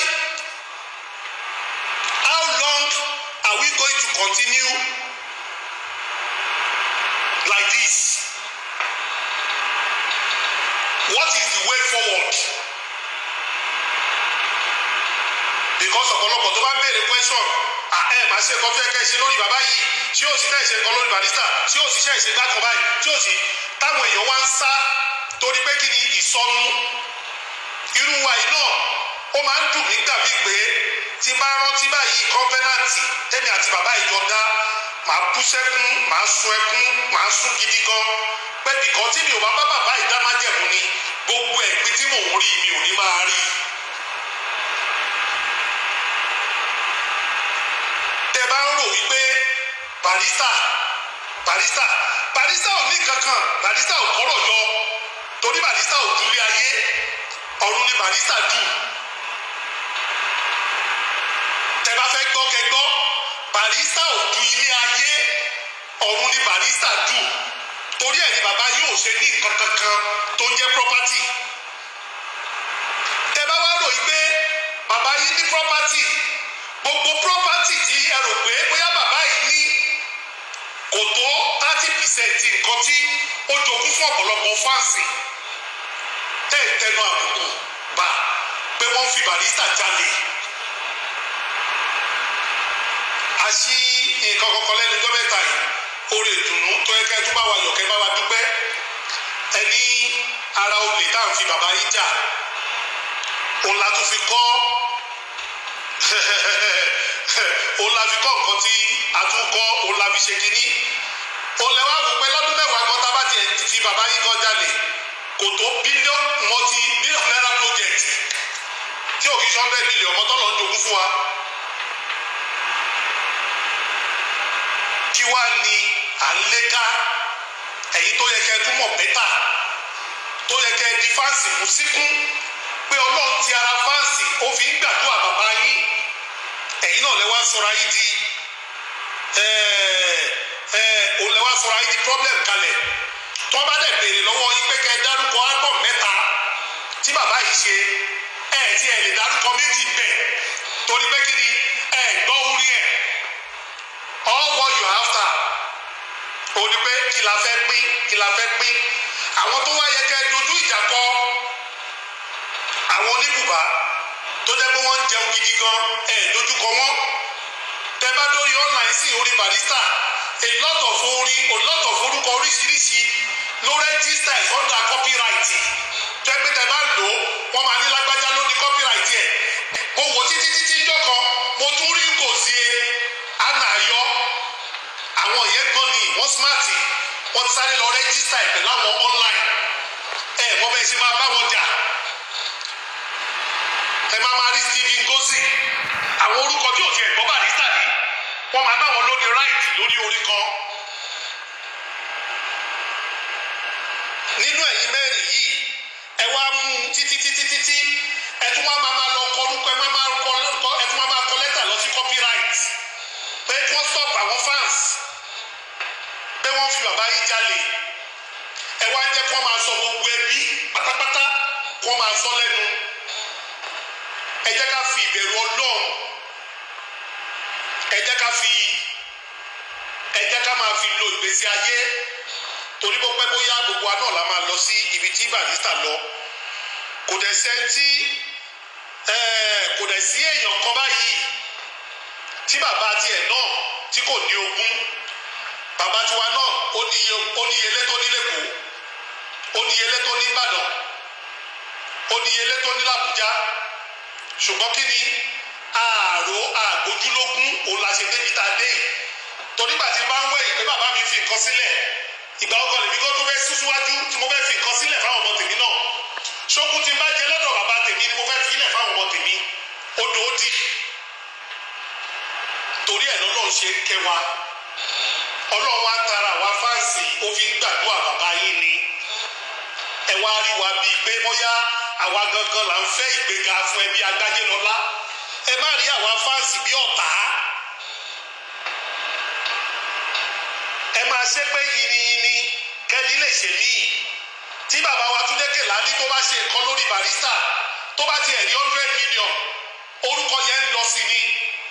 how long are we going to continue like this what is the way forward because ọ̀pọ̀lọpọ̀ tó bá ń béèrè question ẹ máa ṣe nǹkan tó yẹ ká ẹ ṣe lórí bàbá yìí tí yóò sì náà ṣe nǹkan lórí Barrister tí yóò sì ṣe ìṣe gbàkan báyìí tí yóò sì táwọn èèyàn wá ń sá torí pé kí ni ìsọnù irú wa yìí náà ó máa ń dùn mí gbà mí pé tí bá rántí báyìí kọ́ńfẹ́nàtì tẹ́mi àti bàbá ìjọ dá màá bú sẹ́kún màá sun ẹkún màá sun gidi gan pé bìkọ́ tí mi ò bá bá bàbá ìdámájẹ̀mú ni gbogbo ẹ̀gbin tí mò ń rí mi ò ní máa rí. tẹ bá ń rò wípé Barrister Barrister Barrister ò ní kankan Barrister ò kọ́rọ̀ jọ torí Barrister ò dúlé ayé ọ̀run ni Barrister dù tẹ bá fẹ́ gbọ́ kẹ gbọ́ Barrister ò du ilé ayé ọ̀run ni Barrister dù torí ẹ̀ ni bàbá yóò ṣe ní nǹkan kankan tó ń jẹ́ property tẹ bá wá rò yí pé bàbá yìí ní property gbogbo property tí ẹ rò pé bóyá bàbá yìí ní kò tó thirty percent nǹkan tí ó jogún fún ọ̀pọ̀lọpọ̀ fáǹsì tẹ́ ẹ̀ tẹnu àbùkù bá pé wọ́n fi Barrister jalè àṣì nǹkan kọ̀ọ̀kan lẹ́nu ọjọ́ mẹ́ta yìí oore ìdùnnú tó yẹ kẹ́ tó bá wa yọ̀ kẹ́ bá wa dúpẹ́ ẹni ara olè tá à ń fi bàbá yìí jà òun la tún fi kọ́ òun la fi kọ́ nǹkan tí a tún kọ́ òun la fi ṣe kínní òun lẹ wá wò pé lọ́dún mẹ́wàá kan tá a bá tiẹ̀ fi bàbá yìí gan jalè kò tó bílíọ̀n mọ́tì bílíọ̀n náírà project tí ò kí sọ́ndẹ̀ mílíọ̀n mọ́tọ́ lọ́ọ́ jogún fún wa. kí wá ní à ń lé ká ẹ̀yin tó yẹ kẹ́ ẹ túmọ̀ bẹ́tà tó yẹ kẹ́ ẹ di fáǹsì mú síkún pé ọlọ́run ti ara fáǹsì ó fi ń gbàdúrà bàbá yín ẹ̀yin náà lẹ wá sọra yín di òun lẹ wá sọra yín di problem kalẹ̀ tó bá dẹ̀ béèrè lọ́wọ́ yín pé kẹ́ ẹ dárúkọ album mẹ́ta tí bàbá yìí ṣe ẹ̀ tí ẹ lè dárúkọ méjì bẹ́ẹ̀ torí pé kí ni ẹ gbọ́ orí ẹ̀ all what you after ó ní pé kí la fẹ́ pín kí la fẹ́ pín àwọn tó wá yẹ kẹ́ dojú ìjà kọ àwọn oníbùbá tó jẹ́ pé wọ́n ń jẹun gidi gan ẹ̀ dojú kọ wọ́n tẹ́ bá dórí online sí orí barista a lot of orin a lot of orúkọ oríṣiríṣi ló rẹ́gísítà ẹ̀ under copyright tó ẹ pé tẹ́ bá lò ó wọ́n máa ní lágbájá ló ní copyright ẹ̀ mo wò títí títí jọ́ kan mo tún rí kò sí e àná ayọ́ àwọn yẹn gbọ́n ni wọ́n smart wọ́n ti sáré lọ rẹ́gísítà ẹ̀ pẹ̀lú àwọn online ẹ̀ wọ́n bẹ́ẹ̀ ṣe máa bá wọn jà ẹ máa máa rí Stephen Gosi àwọn orúkọ tí ò tiẹ̀ gbọ́ barista ní wọ́n máa náwọn lóní right lórí orí kan nínú ẹ̀yin mẹ́rin yìí ẹ wá mú un títí títí títí ẹ tún wá máa máa lọ kọ orúkọ ẹ máa máa kọ lórúkọ ẹ tún wá máa kọ lẹ́tà lọ sí copyright pé kí wọ́n stop àwọn fans pé wọ́n fi bàbá yìí jalè ẹ wá jẹ́ kí wọ́n máa sọ gbogbo ẹbí pátápátá kí wọ́n máa sọ lẹ́nu ẹ jẹ́ ká fi ìbẹ̀rù ọlọ́run ẹ jẹ́ ká fi ẹ jẹ́ ká máa fi lo ìgbésí ayé torí bó pẹ́ bóyá gbogbo wa náà la máa lọ sí ibi tí barista lọ kò dẹ̀ sẹ́ńtì kò dẹ̀ sí èèyàn kan báyìí tí bàbá tiẹ̀ náà tí kò ní ogún bàbá tiwa náà ó ní iye ó ní iye létó ní lẹ́kọ̀ọ́ ó ní iye létó ní Ìbàdàn ó ní iye létó ní làbújá ṣùgbọ́n kí ni ààrò àgbójúlógún òun la ṣe débi tá a dé yìí torí gbà tí n bá ń wẹ̀yìn pé bàbá mi fi nǹkan sílẹ̀ ìgbà ọkọ lèmi kó tó fẹ́ sún síwájú tí mo fẹ́ fi nǹkan sílẹ̀ fáwọn ọmọ tèmi náà ṣókun tí n bá jẹ lọ́dọ̀ bàbá tèmi ni mo fẹ́ fi ilẹ̀ fáwọn ọmọ tèmi odò ó di torí ẹ̀ lọ́nà ń ṣe kẹwa ọlọ́run wa tara wa fáǹsì ó fi ń gbàdúrà bàbá yín ni ẹ wá rí wa bíi pé bóyá àwa gangan là ń fẹ́ ìgbéga fún ẹbí agbájé lọ́lá ẹ má rí àwa fáǹsì bí ọ̀tá ẹ máa ṣe pé yìnyínní kẹ́ni lè ṣe míì tí bàbá wa Túndé Kèlání tó bá ṣe nǹkan lórí barista tó bá ti ẹ̀rí hundred million orúkọ yẹn ń lọ sí ni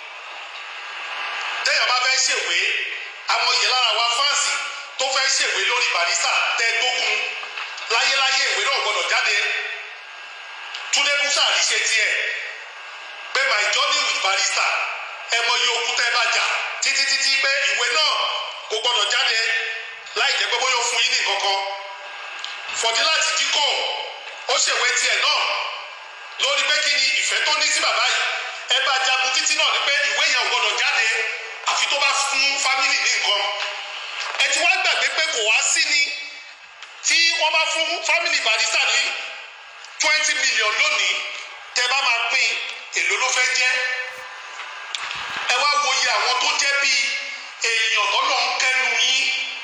téèyàn bá fẹ́ ṣèwé àmọ́ ìyẹn lára wa fáǹsì tó fẹ́ ṣèwé lórí barista tẹ́ gbógun láyéláyé ìwé náà gbọ́dọ̀ jáde Túndé musa rí ṣe tiẹ̀ pé my journey with barista ẹ mọ iye ogun tẹ́ bá jà títí títí pé ìwé náà kò gbọ́dọ̀ jáde láì jẹ́ pé bóyá ó fún yín ní kankan Fọdílátì Díkò ó ṣèwé tiẹ̀ náà lórí pé kí ni ìfẹ́ tó ní sí bàbá yìí ẹ bá jagun títí náà ni pé ìwé yẹn ò gbọ́dọ̀ jáde àfi tó bá fún fámìlì ní nǹkan ẹ ti wá gbàgbé pé kò wá sí ni tí wọ́n bá fún fámìlì barista ní twenty million lónìí tẹ́ bá máa pín èló ló fẹ́ jẹ́ ẹ wá wo iye àwọn tó jẹ́ bíi èèyàn tọ́lọ́ ń kẹ́nu yín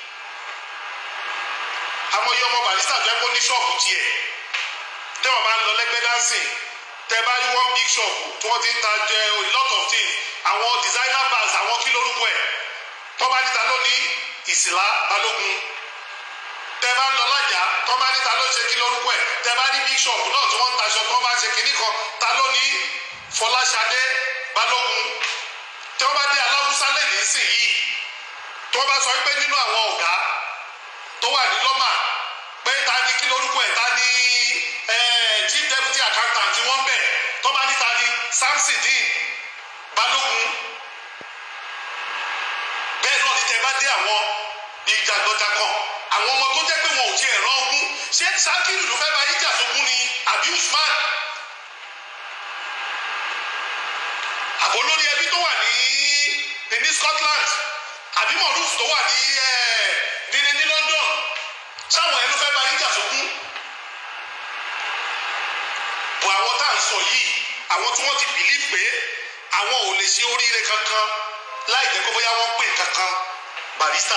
àwọn iye ọmọ barista tó yẹ kó ní ṣọ́ọ̀bù tiẹ̀ tẹ́ wọ́n bá ń lọ lẹ́gbẹ́ dancing tẹ́ bá rí one big shop tí wọ́n ti ń ta jẹ a lot of things àwọn designer bags àwọn kí lórúkọ ẹ̀ tó bá níta lónìí ìsìlá balógun tẹ́ bá ń lọ lájà tó bá níta ló ṣe kí lórúkọ ẹ̀ tẹ́ bá rí big shop náà tí wọ́n ń taṣọ tó bá ń ṣe kínní kan ta lónìí fọláṣadé balógun tí wọ́n bá dé aláwùsá lẹ́nu nísìnyìí tí wọ́n bá sọ pé nínú àwọn ọ̀gá tó wà ní lọ́mà pé ta ni kí lórúkọ ẹ̀ ta ni chief deputy accountant tí wọ́n bẹ̀ tó bá ní ta ni samson dean balógun bẹ́ẹ̀ náà ni tẹ́ bá dé àwọn ìjàgbọ́jàkọ̀ àwọn ọmọ tó jẹ́ pé wọn ò tiẹ̀ rán ogún ṣé sakiru ló fẹ́ bá yíjà sógún ni àbí usman àbò lórí ẹbí tó wà ní ní Scotland àbí moruf tó wà ní ní ní London sáwọn ẹ ló fẹ́ bá yíjà sógún bọ̀ àwọn tá à ń sọ yìí àwọn tí wọ́n ti bìlíf pé àwọn ò lè ṣe oríire kankan láì jẹ́ pé bóyá wọ́n pè kankan barista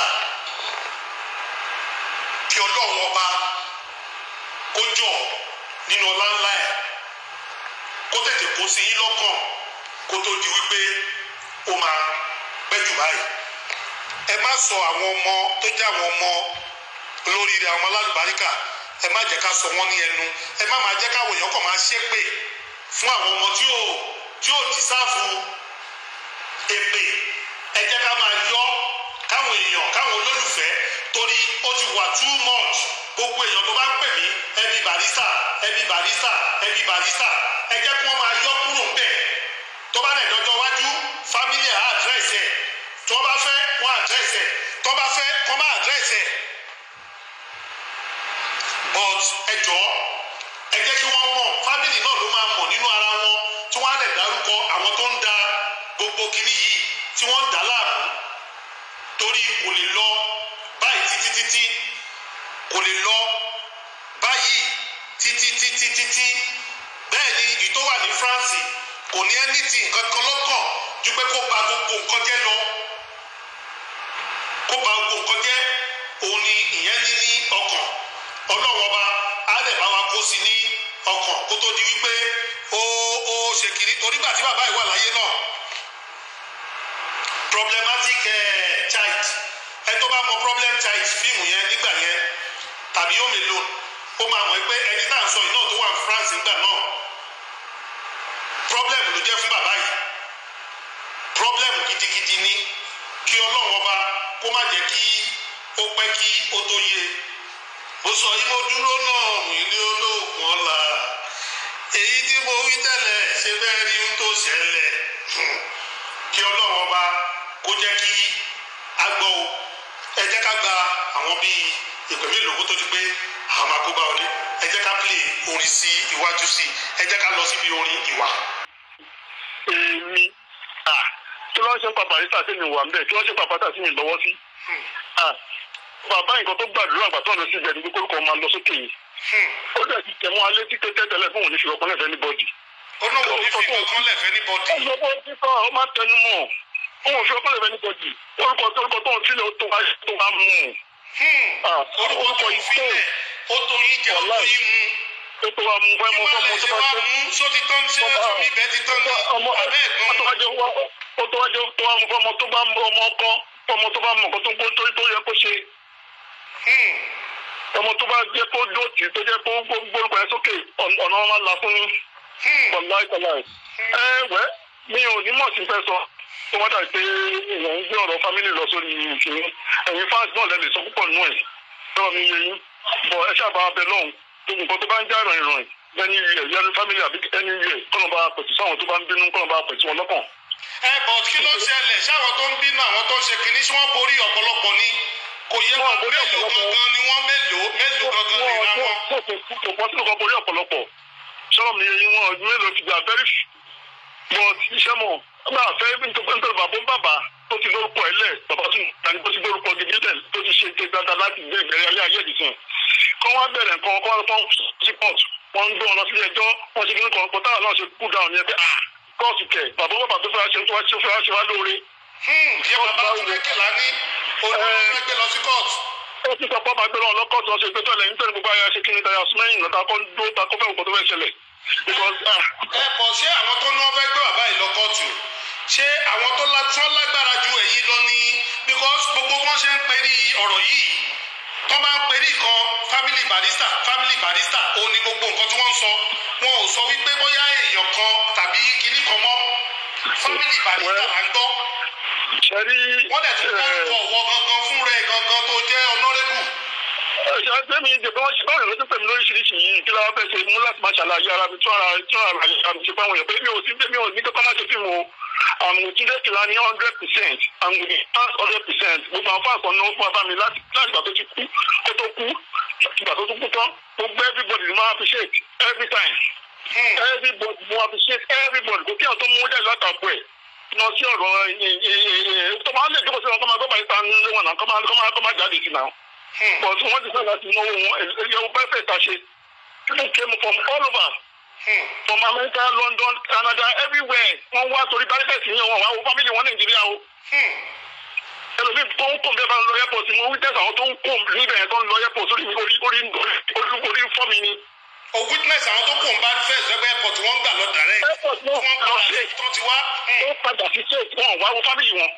kí ọlọ́run ọba kó jọ nínú ọlá ńlá ẹ̀ kó tètè kó sí yín lọ́kàn kó tó di wípé ó máa pẹ́ jù báyìí ẹ má sọ àwọn ọmọ tó jẹ́ àwọn ọmọ olóríire àwọn alálùbáríkà ẹ má jẹ́ ká sọ wọ́n ní ẹnu ẹ má máa jẹ́ káwọn èèyàn kàn máa ṣépè fún àwọn ọmọ tí ò tí ò dìsáàfù èpè ẹ jẹ́ ká máa yọ káwọn èèyàn káwọn olólùfẹ́ torí ó ti wà too much gbogbo èèyàn tó bá ń pè mí ẹbí barista ẹbí barista ẹbí barista ẹ jẹ́ kí wọ́n máa yọ kúrò ń bẹ̀ tó bá dẹ̀ dọ́jọ́ wájú family á àdírẹ́sì ẹ̀ tó bá fẹ́ wọ́n àdírẹ́sì ẹ̀ tó bá fẹ́ wọ́n má àdírẹ́sì ẹ̀ but ẹ jọ̀ọ́ ẹ jẹ́ kí wọ́n mọ̀ family náà ló máa mọ̀ nínú ara wọn tí wọ́n á dẹ̀ dárúkọ àwọn tó ń da gbogbo kìíní yìí tí wọ́n ń dà láàmú torí kò lè lọ báyìí títí títí kò lè lọ báyìí títí títí títí bẹ́ẹ̀ ni ìyí tó wà ní France kò ní anything nǹkan kan lọ́kàn ju pé kó ba gbogbo nǹkan jẹ́ lọ kó ba gbogbo nǹkan jẹ́ òun ni ìyẹn ní ní ọkàn ọlọ́wọ́n bá á lè bá wa kó sí ní ọkàn kó tó di wípé ó ó ṣe kiri torí gbà tí bàbá yìí wà láyé náà problematic eh, child ẹ tó bá mọ problem child fíìmù yẹn nígbà yẹn tàbí home alone ó máa mọ̀ pé ẹni tá à ń sọ yìí náà tó wà ní France nígbà náà problem ló jẹ́ fún bàbá yìí problem gidigidi ni kí ọlọ́run ọba kó má jẹ́ kí ó pẹ́ kí ó tó yé mo sọ yìí mo dúró náà mi ní olóògùn ọ̀la èyí tí mo wí tẹ́lẹ̀ ṣe bẹ́ẹ̀ rí ohun tó ṣẹlẹ̀ kí ọlọ́run ọba kó jẹ́ kí a gbọ́ o ẹ jẹ́ ká gba àwọn bíi ìpè mélòó kó tó di pé àwọn máa kó bá wọlé ẹ jẹ́ ká play orin sí iwájú sí ẹ jẹ́ ká lọ síbi orin ìwà. èmi kí ló ń ṣe ń pa barista sí mi wà ń bẹ̀ kí ló ń ṣe ń pa pátá sí mi lọ́wọ́ sí. bàbá nǹkan tó gbàdúrà àgbà tó lọ sí ìbẹ̀rù kókó kan máa lọ sókè yìí. ó dẹ̀ ti tẹ̀ mọ́ alẹ́ tí tẹ́tẹ́ tẹ́lẹ̀ fún òun ní ṣùgbọ́n lẹ́fẹ̀ẹ́ ní bọ́dì. ó náà wò ní fi kankan lẹ̀fẹ́ ní bọ́dì. ó lọ́wọ́ títọ́ ọ máa tẹnu mọ́ òun fi ọkọ lẹ́fẹ̀ẹ́ ní bọ́dì orúkọ tó orúkọ tó ń sílẹ̀ ó tó wá tó wá mú un. orúkọ tó ń filẹ̀ ó tó yín jẹ ó tó yín mu. ó tó wá mú fẹ́ kí mú wàá fẹ́ lè mú ṣe tó bá wá jẹ́ mú só ti tán ṣé ọmọ- sómi ibẹ̀ ti tán ní ọmọ abẹ́ ó tó ẹ̀gbọ́n. wá jẹ́ wá ó tó wá jẹ́ tó wá mú fọmọ tó bá mú ọmọ ọkọ ọmọ tó bá mọ nǹkan tó ń kó tó tó yẹ kó ṣe ọmọ tó bá jẹ́ kó dọ̀tí tó jẹ́ kó gbórúkọ yẹn sókè ọ̀nà ọ̀nà wọn máa là fún yín wàláì tàláì. ẹ wẹ́ mi ò ní mọ̀ sí fẹ́ sọ tó wá dàbí pé èèyàn ń gbé ọ̀rọ̀ fámìlì lọ sórí ìṣòro ẹ̀yin fáǹsì náà lẹ́lẹ̀ sọ púpọ̀ nù ẹ̀ lọ́wọ́ mi yẹ yín bọ̀ ẹ ṣáà bá wa bẹ lọ́hùn gbogbo nǹkan tó bá ń já ìrìn ìrìn ẹni yẹ yẹnu fámìlì àbí ẹni yẹ kọ́nà bá pẹ̀tù sáwọn tó bá ń bínú kọ́nà bá pẹ̀tù wọn lọ́kàn. ẹ bọ̀ kí ló ṣẹlẹ̀ ṣáwọn tó ń bínú àwọn tó ń ṣe kìíní ṣé wọ́n borí ọ̀pọ̀lọpọ̀ ni kò yẹ Wọ́n wọn borí mélòó ọ̀pọ̀lọpọ̀. gangan ni wọ́n mélòó mélòó gangan lè ra wọn. kò pọ̀ sínú kan borí ọ̀pọ̀lọpọ̀ sọ̀rọ̀ mi yẹ yín wọn mélòó ti gbà very few but iṣẹ́ mọ̀ ọgbà fẹ́ nítorí bàbá bàbá tó ti lórúkọ ẹ̀ lẹ̀ bàbá tún tani tó ti lórúkọ gidi lẹ̀ tó ti ṣe dáadáa láti gbé ìbẹ̀rẹ̀ alẹ́ ayé ìdìsìn kọ́ wá bẹ̀rẹ̀ nǹkan kọ́ wá fọ́n sí port wọ́n ń gbé wọn lọ sílé ẹjọ́ wọ́n ṣe nínú kan pọ̀ táwọn náà ṣe kú dáhùn ní ẹgbẹ́ ah kóòtù kẹ̀ bàbá bàbá tó fẹ́ ṣe tó wá ṣe fẹ́ ṣe wá lóore ìyẹn bàbá túnbẹ́kẹ̀lá ní olùkọ́ gbé lọ sí court. ó ti sọ pé ọba gbé lọ lọ́kọ̀tù ọ̀sẹ̀ ìgbésọ̀ lẹ́yìn tẹ̀lé gbogbo ayé ṣe kí ni tayà sùmẹ́yìn náà takọ́ dó takọ́ fẹ́ òkú tó fẹ́ ṣẹlẹ̀ because ah ẹ bọ̀ ṣé àwọn tó ní wọ́n fẹ́ gbé bàbá yìí lọ kóòtù ṣé àwọn tó la tí wọ́n lágbára ju èyí lọ ní because gbogbo wọn ṣe ń perí ọ̀rọ̀ yìí tó bá ń perí kan family barista family barista òun ni gbogbo nǹkan tí wọ́n ń sọ wọn ò sọ wípé bóyá èèyàn kan tàbí kinní kan mọ́ family barista là ń gbọ́ ṣe rí wọ́n dẹ̀ tún dárúkọ ọ̀wọ́ gangan fún rẹ̀ gangan tó jẹ́ honourable ṣe àgbẹ̀mí ìdìbò wọn ṣe báwọn èèyàn tó pèmí lóríṣiríṣi yìí kí láwọn fẹ́ ṣe mú láti máa ṣàlàyé ara mi tún ara tún ara mi ṣe fáwọn èèyàn pé mi ò sí mi ò ní kọ́kọ́ má ṣe fíìmù o àmì òtúndé kìlá ní hundred percent àmì òtúndé hundred percent gbogbo àwọn fáàkàn náà fún abá mi láti láti ìgbà tó ti kú kó tó kú ìgbà tó tún kú tán gbogbo everybody ni wọ́n appreciate every time everybody ni wọ́n appreciate everybody kò kí àwọn tó mú jáde látàkùn ẹ̀ lọ sí ọ̀rọ̀ tó máa ń lè jókòó sí wọn kó máa gbọ́ báyìí ta ní ilé wọn náà kó máa kó máa kó máa jáde sí náà but wọ́n ti fẹ́ láti náwó wọn ẹ̀yẹ́wò perfect àṣe people came from all over from America London Canada everywhere wọ́n wá torí barricades yẹn wọ́n wá wo family wọn Nàìjíríà o ẹlòmíì tó ń kó bẹ́ẹ̀ bá ń lọ airport mo witness àwọn tó ń kó níbẹ̀ yẹn tó ń lọ airport orí orí orí orí orí fọ́ mi ni. o witness àwọn tó kò ń bá fẹ́ sẹ́gbẹ́ airport wọ́n gbà lọ direct airport wọn wọ́n lọ gbà sí tó ti wá. ó padà sí state wọn wá wo family wọn.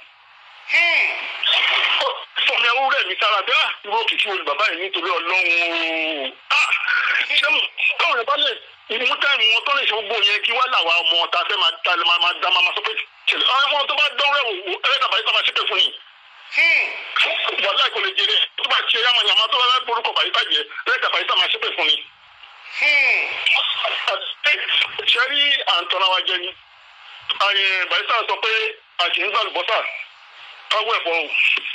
fọmi ẹwú rẹ mi sára bí ah irú òkìkí wo ni bàbá yìí nítorí Ọlọ́run o ah ṣé mo káwọn yẹn bá lè mú táìmù wọn tó lè ṣe gbogbo yẹn kí wá làwa ọmọ ta fẹ́ máa ta máa máa dá máa sọ pé ṣẹlẹ̀ àwọn tó bá dán rẹ̀ wò ẹ̀rẹ́ tàbí tó bá ṣépè fún yìí wàhálà kò lè jẹrẹ tó bá ṣe yàmà yàmà àmọ́ tó bá fẹ́ borúkọ bàyíká jẹ lẹ́gà bàyíká máa ṣépè fún ni. ṣe rí àǹtọ́ra wa jẹ ni bàyíká sọ pé àti ń gbàlùbọ́sà káwọ́ ẹ̀fọ́ o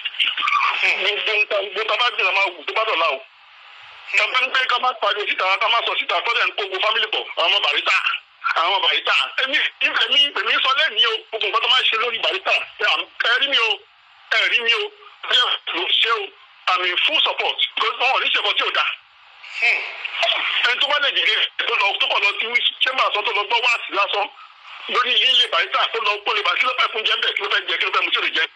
gbogbo bá jìnnà máa wù tó bá dọ̀la o tàbí ń pé ká má pariwo síta ká má sọ síta kọ́dẹ̀ ń kó gbogbo fámìlì pọ̀ àwọn ọmọ bàríta àwọn ọmọ bàríta èmi èmi èmi sọ lẹ́ẹ̀ni o gbogbo nǹkan tó máa ń ṣe lórí bàríta ẹ̀rí mi o ẹ̀rí mi o ẹ̀ ló ṣe o àmì full support because wọn ò ní ṣèkọ tí ò dáa ẹni tó bá lè dìde tó lọ tó kọ lọ sí chamber sọ tó lọ gbọ́ wáàsí lásán lórí ilé bàríta tó lọ kó lè bá kí ló fẹ́ fún jẹ́ bẹ́ẹ̀ kí ló fẹ́ jẹ kí ló fẹ́ mú tí ò lè jẹ.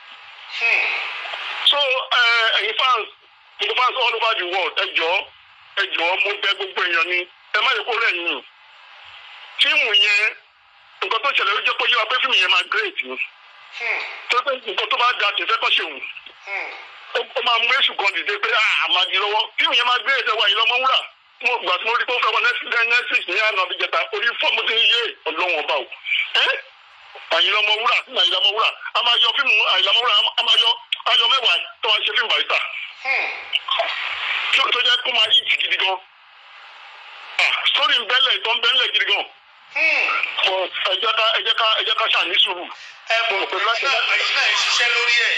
so ẹ̀yin fans gbogbo fans all over the world ẹ jọ̀ọ́ ẹ jọ̀ọ́ mo bẹ̀ gbogbo èèyàn ni ẹ má yẹ kó rẹ̀ yín fíìmù yẹn nǹkan tó ṣẹlẹ̀ ó jẹ́ kó yé wa pé fíìmù yẹn máa great ni tó pé nǹkan tó bá da tì fẹ́ kọ́ ṣe wù ó máa mú èṣù kan dìde pé àmàdì lọ́wọ́ fíìmù yẹn máa great ẹ wá yìí lọ́mọ wúrà mo gbà tí mo rí pé ó fẹ́ wọ netflix ní àná àbí jẹta orí fọ́ọ̀mù ti ń yé ọlọ́wọ́n ọba o àyìnlá ọmọ wúrà sí àyìnlá ọmọ wúrà a máa yọ fíìmù àyìnlá ọmọ wúrà a máa yọ ayọ mẹ́wàá tó wá ṣe fíìmù barista tó jẹ́ kó máa yíìtì gidi gan sórí ń bẹ́lẹ̀ tó ń bẹ́lẹ̀ gidi gan ẹ jẹ́ ká ẹ jẹ́ ká ẹ jẹ́ ká ṣàní sùúrù. ẹ bọ̀ ẹ̀yin náà ẹ̀yin náà ń ṣiṣẹ́ lórí ẹ̀.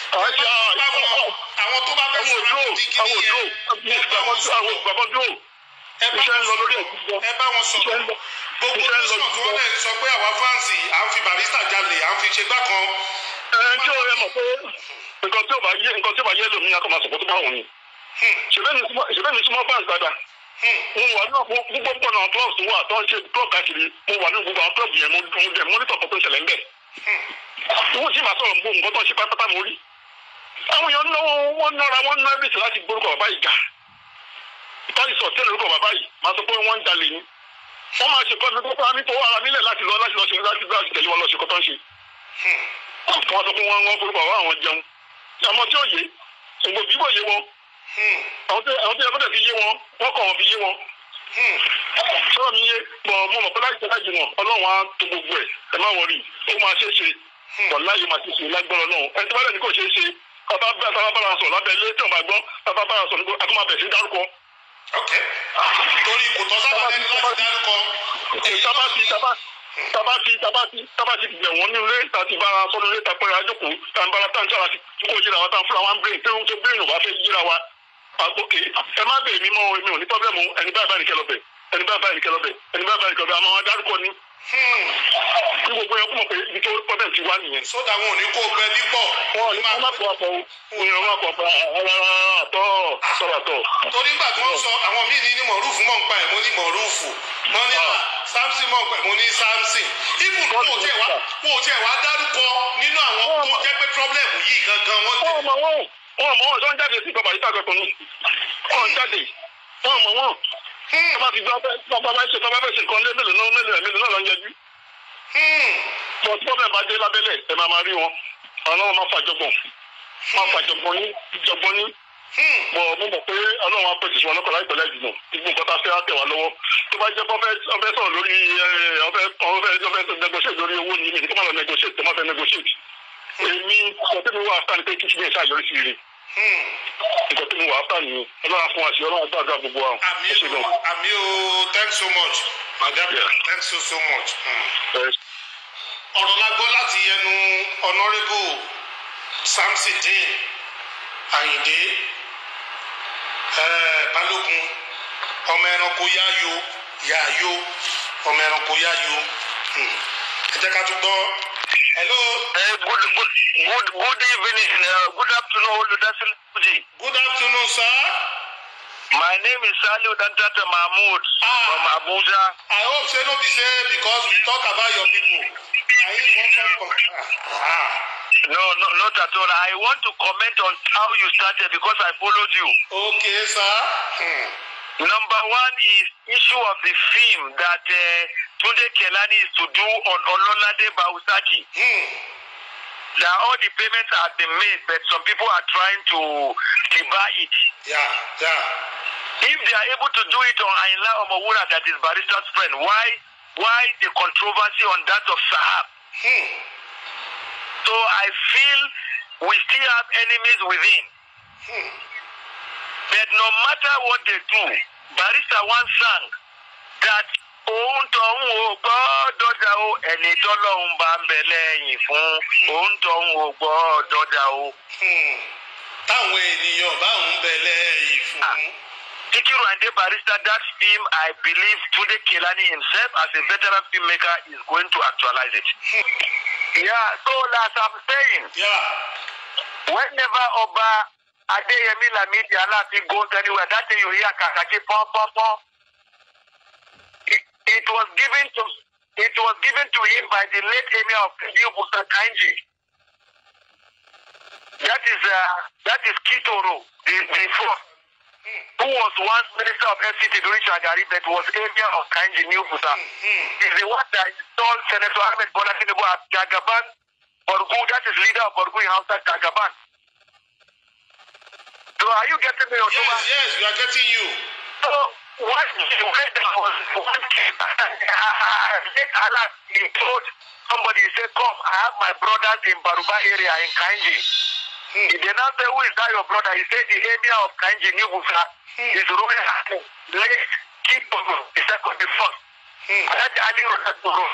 àwọn tó bá fẹ́ sọ̀rọ̀ àwọn tí kìíní yẹn ẹ bá wọn sọ̀rọ̀ iṣẹ́ ń lọ lórí ẹ̀ ẹ bá wọn sọ̀rọ̀ gbogbo tẹ̀sán tí wọ́n lè sọ pé àwa fáǹsì à ń fi barista jalè à ń fi ṣe gbá kan. ẹ ǹjẹ́ o yẹ mọ̀ pé nǹkan tí ò bá yé nǹkan tí ò bá yé lómi akọ máa sọ̀kọ́ tó bá wù ní. ṣèbẹ́ mi súnmọ́ fans dáadáa. mo wà ní gbogbo pọ̀ náà clubs wà tó ń ṣe club káàkiri mo wà ní gbogbo àwọn club yẹn mo dẹ̀ monitor kan tó ń ṣẹlẹ̀ ń bẹ̀. wọ́n sì máa sọ̀rọ̀ gbogbo nǹkan tó ń ṣe pátápátá mo rí. àwọn èèyàn náà wọ́n nọ́ra wọ́n ná ẹ̀bìtì láti gbórúkọ bàbá yìí jà. táyì sọ tẹ́lẹ̀ orúkọ bàbá yìí máa sọ pé wọ́n ń jalè ni. wọ́n máa ṣe kọ́ni tó bá mi tó ara nílẹ̀ láti lọ láti lọ ṣe láti tẹ̀lé wọn lọ ṣe kọ́tọ́ ń ṣe. wọ́n sọ pé wọ́n wọ́n forúkọ bàbá àwọn jẹun àmọ́ tí ó yé ògbò bíbò yé wọn àwọn tí ẹgbẹ́ fi yé wọn wọ́n kọ̀ wọ́n fi yé wọn. sọ́dọ̀ mi yé bọ̀ mo mọ̀ pé láì tẹ́lá jùmọ̀ ọlọ́run á tó gbogbo ẹ̀ ẹ má wọrí ó máa ṣe é ṣe wọ̀ láyé máa ṣe é ṣe lágbọ́rọ̀ náà ẹni tó bá dẹ̀ ní kò ṣe é ṣe bàbá bá bàbá bára sọ̀rọ̀ lábẹ́ ilé tí wọ́n máa gbọ́ bàbá bára sọ̀rọ̀ nígbà tó máa bẹ̀ sí dárúkọ. ok torí kò tọ́ sábà lẹ́nu láti dárúkọ. tábà ti tábà tábà ti tábà ti tábà ti bẹ̀ wọ́n nílé tàti bára sọ́nù ilé tàpẹ́ àjòkù tàǹbàrà tàǹtà àti kó yíra wa tàn fúnra wa ń bèrè tó ń tó bèrè nù bá fẹ́ yíra wa. àgbókè ẹ má bèè mí mọ́ èmi ò ní pọ́blẹ́mù ẹni báyìí báyìí nìkẹ́ lọ́bẹ̀ ẹni báyìí báyìí nìkẹ́ lọ́bẹ̀ ẹni báyìí báyìí nìkẹ́ lọ́bẹ̀ àmọ́ wọn dárúkọ ni. kí gbogbo yẹn kú mọ̀ pé ibi tó pọ́blẹ́m ti wá nìyẹn. sódà wọn ò ní kó bẹ bí pọ̀. wọn ò ní kó má kó apọ̀ o ní wọn kó apọ̀ àtọ̀ sọ̀rọ̀ àtọ̀. torí nígbà tí wọ́n sọ àwọn míì ní ní mọ̀rúfù mọ̀ ń pa ẹ̀ mo ní mọ̀rúfù wọ́n ní samson mọ̀ ń pa ẹ̀ mo ní samson ibùn wọn ò tiẹ̀ wá wọn ò tiẹ̀ wá dárúkọ nínú àwọn tó jẹ́ pé pírọ́blẹ̀mù yìí gangan wọ́n tẹ̀. wọ́n mọ̀ wọ́n wọ́n mọ̀ wọ́n tó ń jáde sí bàbá yìí tàgbẹ̀kọ̀ ni wọ́n ń jáde wọ́n mọ̀ wọ́n tó bá ti gbọ́ bá bá ṣe tó bá fẹ́ ṣe nǹkan lé mélòó náà mélòó mélòó náà lọ ń yẹjú. bọ̀ tí pọ́blẹ̀mù bá dé lábẹ́lẹ̀ ẹ máa máa rí wọn ọlọ́run máa fàjọgbọ̀n máa fàjọgbọ̀n yín jọgbọ́n yín bọ̀ mo mọ̀ pé ọlọ́run á pèsè wọn lọ́kọ̀ọ́ láìpẹ́ lẹ́yìn náà ibi nǹkan tá a fẹ́ á tẹ̀ wá lọ́wọ́ tó bá jẹ́ pé ọfẹ́ sọ̀rọ̀ lórí ọfẹ́ ọfẹ́ ọfẹ́ negotiate lórí owó ni mi ní kí wọ́n lọ negotiate tó má fẹ́ negotiate èmi nǹkan tí mi wà áfà ni pé kí kìíní ẹ̀ ṣàyọrí sí ire nǹkan tí mi wà áfà ni ọlọ́run fún wa sí ọlọ́run gbàgbà gbogbo wa àmì o àmì o thanks so much madam thanks so so much. ọ̀rọ̀ la gbọ́ láti ẹnu honourable samsidin ayinde balógun ọmọ ẹranko yáyo yáyo ọmọ ẹranko yáyo ẹ jẹ́ ká tún gbọ́. hello. Uh, good, good, good, good evening. Uh, good afternoon, Oludasil Fuji. good afternoon sir. My name is Saliu Dantata Mahmood Ah. from Abuja. i hope say no be say because we talk about your people na him wan come come. ah No, no, not at all. I want to comment on how you started because I followed you. okay sir. Hmm. Number one is issue of the film that uh, Tunde Kelani is to do on Ololade Bausaki. Hmm. That all the payments have been made, but some people are trying to debar it. yeah yeah. If they are able to do it on Ainla Omowura, that is Barista's friend, why why the controversy on that of Sahab? Hmm. So I feel we still have enemies within. Hmm. no matter what they do, Barrister once sang that òun tọ̀hún ò gbọ́dọ̀ dà o ẹni tọ́lọ́hún bá ń bẹ lẹ́yìn fún òun tọ̀hún ò gbọ́dọ̀ dà o. Hmm. táwọn ènìyàn bá ń bẹ lẹ́yìn fún. Sikiru Ayinde Barrister, that film, I believe Tunde Kelani himself, as a veteran filmmaker, is going to actualize it. yeah, so as I'm saying, Yeah. whenever Oba Adeyemi Lamidi Alaafin goes anywhere, that day you hear Kakaki pom pom pom. It, it was given to it was given to him by the late emir of New Busa Kanji. That is uh, that is Kitoro, the, the fourth, who was once minister of FCT during Shagari, but was emir of Kanji New Busa. Is the one that installed Senator Ahmed Bola Tinubu as Jagaban Borgu, that is leader of Borgu in Hausa Jagaban. So are you getting me, Otuba? Yes, yes, we are getting you. So what the weather was one came let Allah he told somebody he said, Come, I have my brothers in Baruba area in Kanji. He did not say who is that your brother. He said the emir of Kanji Nibusa is ruling Let's keep on the second the first. Hmm. And that's Ali Rosaturo.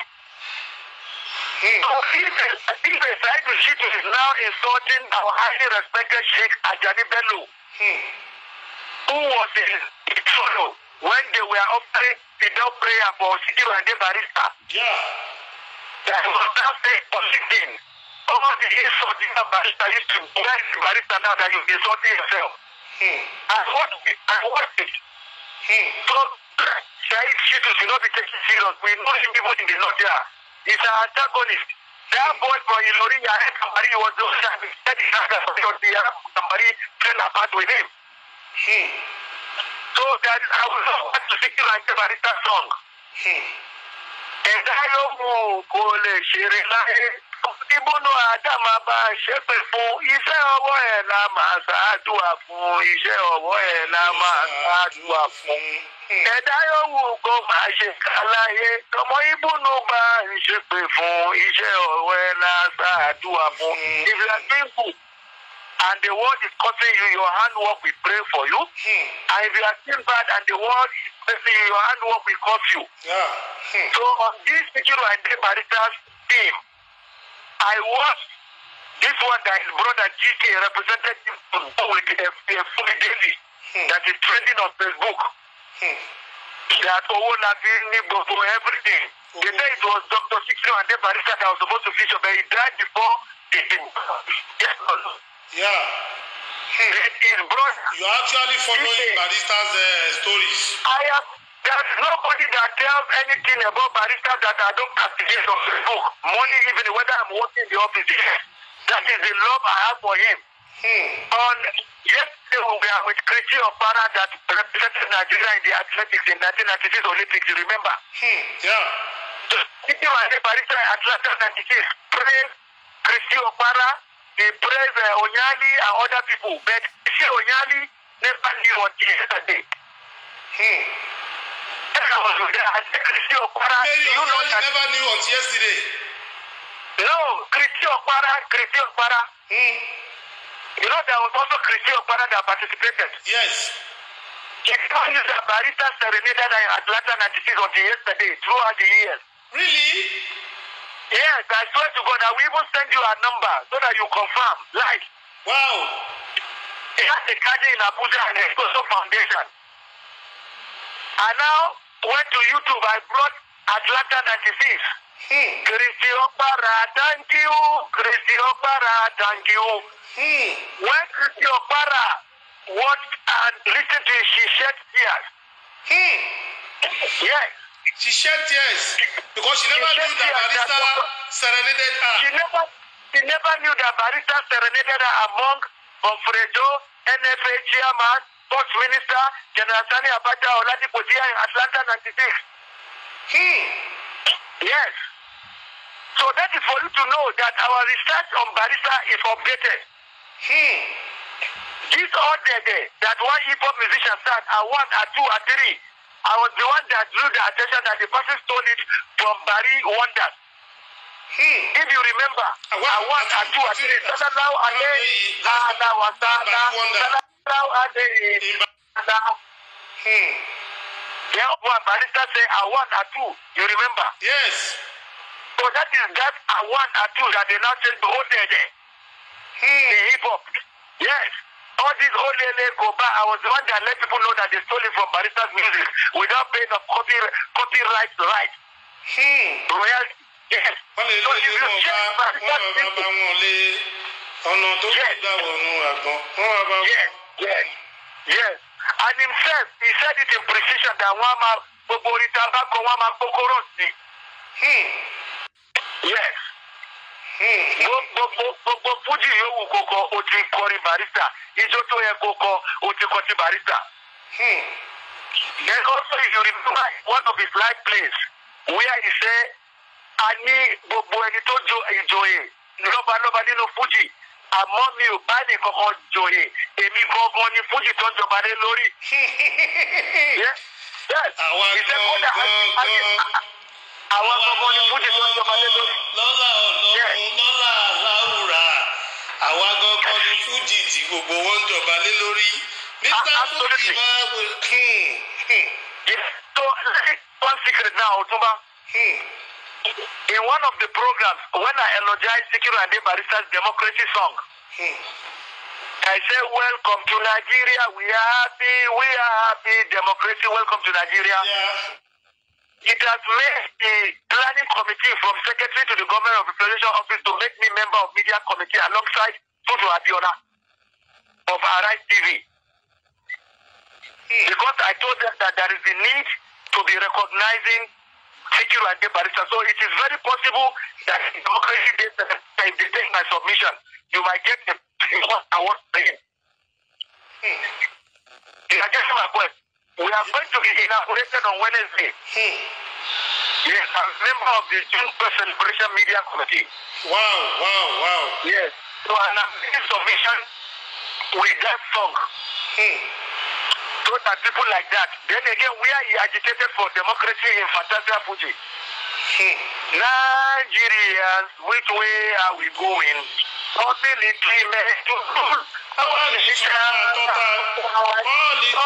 Hmm. So if if a side to shit is now insulting our highly respected Sheikh Ajani Bello Hmm. who was in Itolo when they were offering fidel prayer for Sikiru and Barista. Yeah. That was now saying positing. All the insulting that Barista used to bless the Barista now that you're insulting yourself. Hmm. I watched it. I watched it. Hmm. So, Said Shitu should not be taken serious. We know him people in the north here. He's an antagonist. That boy from Ilori, Yahed Kambari was the one that said he had a the Arab Kambari fell apart with him. Hmm. So that I will not want to sing like the Barista song. Hmm. ẹ̀dá yòówù kò lè ṣeré láyé ìbùnú àdàmà bá a ṣépè fún iṣẹ́ ọwọ́ ẹ̀ la máa ṣáàdùà fún iṣẹ́ ọwọ́ ẹ̀ la máa ṣáàdùà fún. ẹ̀dá yòówù kò máa ṣe ká láyé ọmọ ìbùnú bá a ṣépè fún iṣẹ́ ọwọ́ ẹ̀ la ṣáàdùà fún. if you are doing good and the world is causing you your handwork will pray for you Hmm. and if you are doing bad and the world is causing you your handwork will curse you. Yeah. Hmm. So on this Sikiru and Barrister's team, I watched this one that his brother GK represented him to go with a, a fully daily that is trending on Facebook. Hmm. That Owolabi Nibo for everything. They say it was Dr. Sikiru and Barrister that was supposed to feature, but he died before the thing. Yes, no, no. Yeah. Then his brother. You are actually following Barista's uh, stories. I am. There's nobody that tells anything about barista that I don't castigate on Facebook. Money, even whether I'm working in the office. Yes. That is the love I have for him. Hmm. On yesterday, we were with Christy Opara that represented Nigeria in the athletics in 1996 Olympics. You remember? Hmm. Yeah. Titi was a barista in Atlanta 96. Praise Christy Opara. He praised uh, Onyali and other people. But Christy Onyali never knew what he yesterday. Hmm. I was with her. I said, Christy Opara, Mary do you know Onyali that? never knew until yesterday. No, Christy Opara, Christy Opara. Hmm. You know, there was also Christy Opara that participated. Yes. She told you that barista serenaded her in Atlanta 96 until yesterday, throughout the years. Really? Yes, I swear to God, I will even send you a number so that you confirm. Like, Wow. he has a garden in Abuja and a social foundation. I now went to YouTube, I brought Atlanta 96. Hmm. Christy Opara, thank you. Christy Opara, thank you. Hmm. When Christy Opara watched and listened to it, she shed tears. Hmm. Yes. She shed tears because she never She knew shed that tears Barista that- serenaded her. She never, she never knew that Barista serenaded her among Bonfredo, NFA chairman, sports minister, General Sani Abacha, Oladipo Dia in Atlanta 96. Hmm. Yes. So that is for you to know that our research on Barista is updated. Hmm. This all day, day that one hip hop musician said, I one, I two, I three. I was the one that drew the attention that the person stole it from Barry Wonders. Hmm. If you remember, I I want- want I and two and three. Salallahu alayhi Barry ala wa ta'ala. Wonder. Salallahu alayhi In Ba- Abiola. Hmm. Then one barrister say Awan Atu. You remember? yes. So that is that Awan Atu that they now change to Odede. Hmm. The hip hop. Yes. All these Olele Koba, I was the one that let people know that they stole it from Barrister's music without paying of copy, copyright right. Hmm. Royalty. Yes. wọ́n lè So lé if ilé you wọn check bá wọ́n Barrister's bá bá music, wọn lé ọ̀nà tó Yes. gbà wọnú àgbọn wọ́n bá bá Yes, yes, yes. And himself, he said it in precision that one man, gbogbo orin tá a bá kọ, one man kókóró sí. Hmm. Yes. Hmm. Gbogbo gbogbo fújì yòówù kókó, o ti kọrin barista. Ijó tó yẹ kókó, o ti kọ ti barista. Hmm. Then also if you remember one of his live plays where he say, a ní gbogbo ẹni tó jo ìjòyè lọ́balọ́ba nínú fújì. Àmọ́ mi ò bá nìkan kan jòyè. Èmi gangan ni fújì tó ń jọba lé lórí. Yes. Yes. àwa He said, "Kódà, a- a- gangan a- àwọn gbogbo ni fújì tó ń jọba lé lórí. lọ́lá ọlọ́run lọ́lá aláwùrà àwa gangan ni fújì tí gbogbo wọn ń jọba lé lórí mr Ah, fújì absolutely. máa wò hmm, hmm, Yes. So let me one secret now, Otumba. hmm. In one of the programs, when I elogize Sikiru Ade Barista's democracy song, Hmm. I say, Welcome to Nigeria. We are happy. We are happy. Democracy. Welcome to Nigeria. Yeah. It has made the planning committee from secretary to the government of representation office to make me member of media committee alongside Tutu Abiola of Arise TV. Because I told them that there is a need to be recognizing Sikiru and Barista. So it is very possible that in democracy day, if they take my submission, you might get a award for him. You are getting my point. We are going to be inaugurated on Wednesday. Hmm. Yes, I'm a member of the June Press Celebration Media Committee. wow wow wow. Yes. So and I'm making submission with that song. Hmm. So that people like that. Then again, where he agitated for democracy in Fantasia Fuji. Hmm. Nigerians, which way are we going? Ability men to rule. Our nation, total politics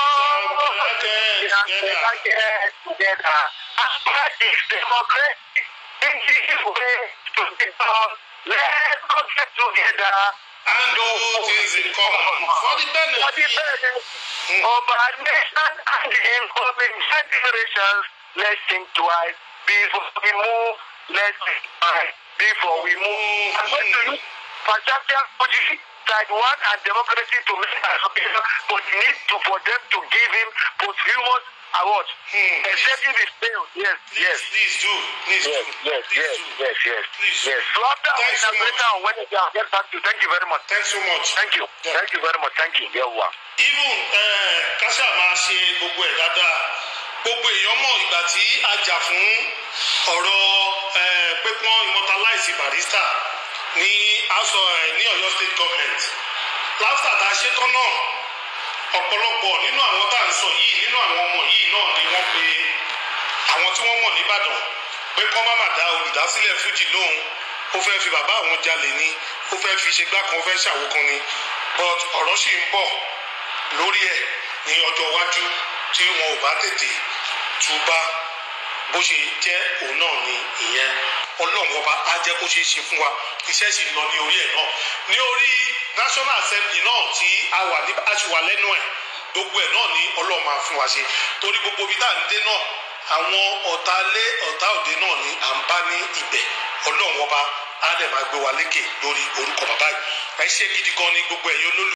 and together. together. And practice democracy in this way to be done. Let's all get together. And do things in common for the For the benefit. benefit of our nation and the incoming generations. Let's think twice before we move. Let's think twice before we move. I'm going to use Fantastic Fuji side one and democracy to make an application, but need to for them to give him posthumous award. Hmm. Except if it's failed. Yes, Please, yes. please do. Please Yes, do. yes, Please yes, do. yes, yes, Please. yes. So after our Thanks so inauguration on Wednesday, I'll get back to you. Thank you very much. Thanks so much. Thank you. Yeah. Thank you very much. Thank you. Yeah, wow. even eh, kásá máa ṣe gbogbo ẹ̀ dáadáa gbogbo èèyàn mọ̀ ìgbà tí a jà fún ọ̀rọ̀ eh, pé kí wọ́n immortalize barista ní house of eh, ní Ọ̀yọ́ state government láfíà tá a ṣe tán náà ọ̀pọ̀lọpọ̀ nínú àwọn tá à ń sọ yìí nínú àwọn ọmọ yìí náà ni wọ́n pe àwọn tí wọ́n mọ̀ nìbàdàn pé kọ́ má má dá olùdásílẹ̀ fújì lóhùn ó fẹ́ fi bàbá àwọn jalè ni ó fẹ́ fi ṣe gbá kan ó fẹ́ ṣàwo kan ni but ọ̀rọ̀ sì ń bọ̀ lórí ẹ̀ ní ọjọ́ iwájú tí wọn ò bá tètè túbá bó ṣe jẹ́ òun náà ni ìyẹn ọlọ́run ọba á jẹ́ kó ṣeé ṣe fún wa iṣẹ́ sì ń lọ ní orí ẹ̀ náà ní orí national assembly náà tí a wà ní a sì wà lẹ́nu ẹ̀ gbogbo ẹ̀ náà ni ọlọ́run máa fún wa ṣe torí gbogbo ibi tá à ń dé náà àwọn ọ̀tá lé ọ̀tá òde náà ni à ń bá ní ibẹ̀ ọlọ́run ọba á dẹ̀ máa gbé wa lékè lórí orúkọ bàbá yìí ẹ ṣé gidi gan ni gbogbo ẹ̀yin olólù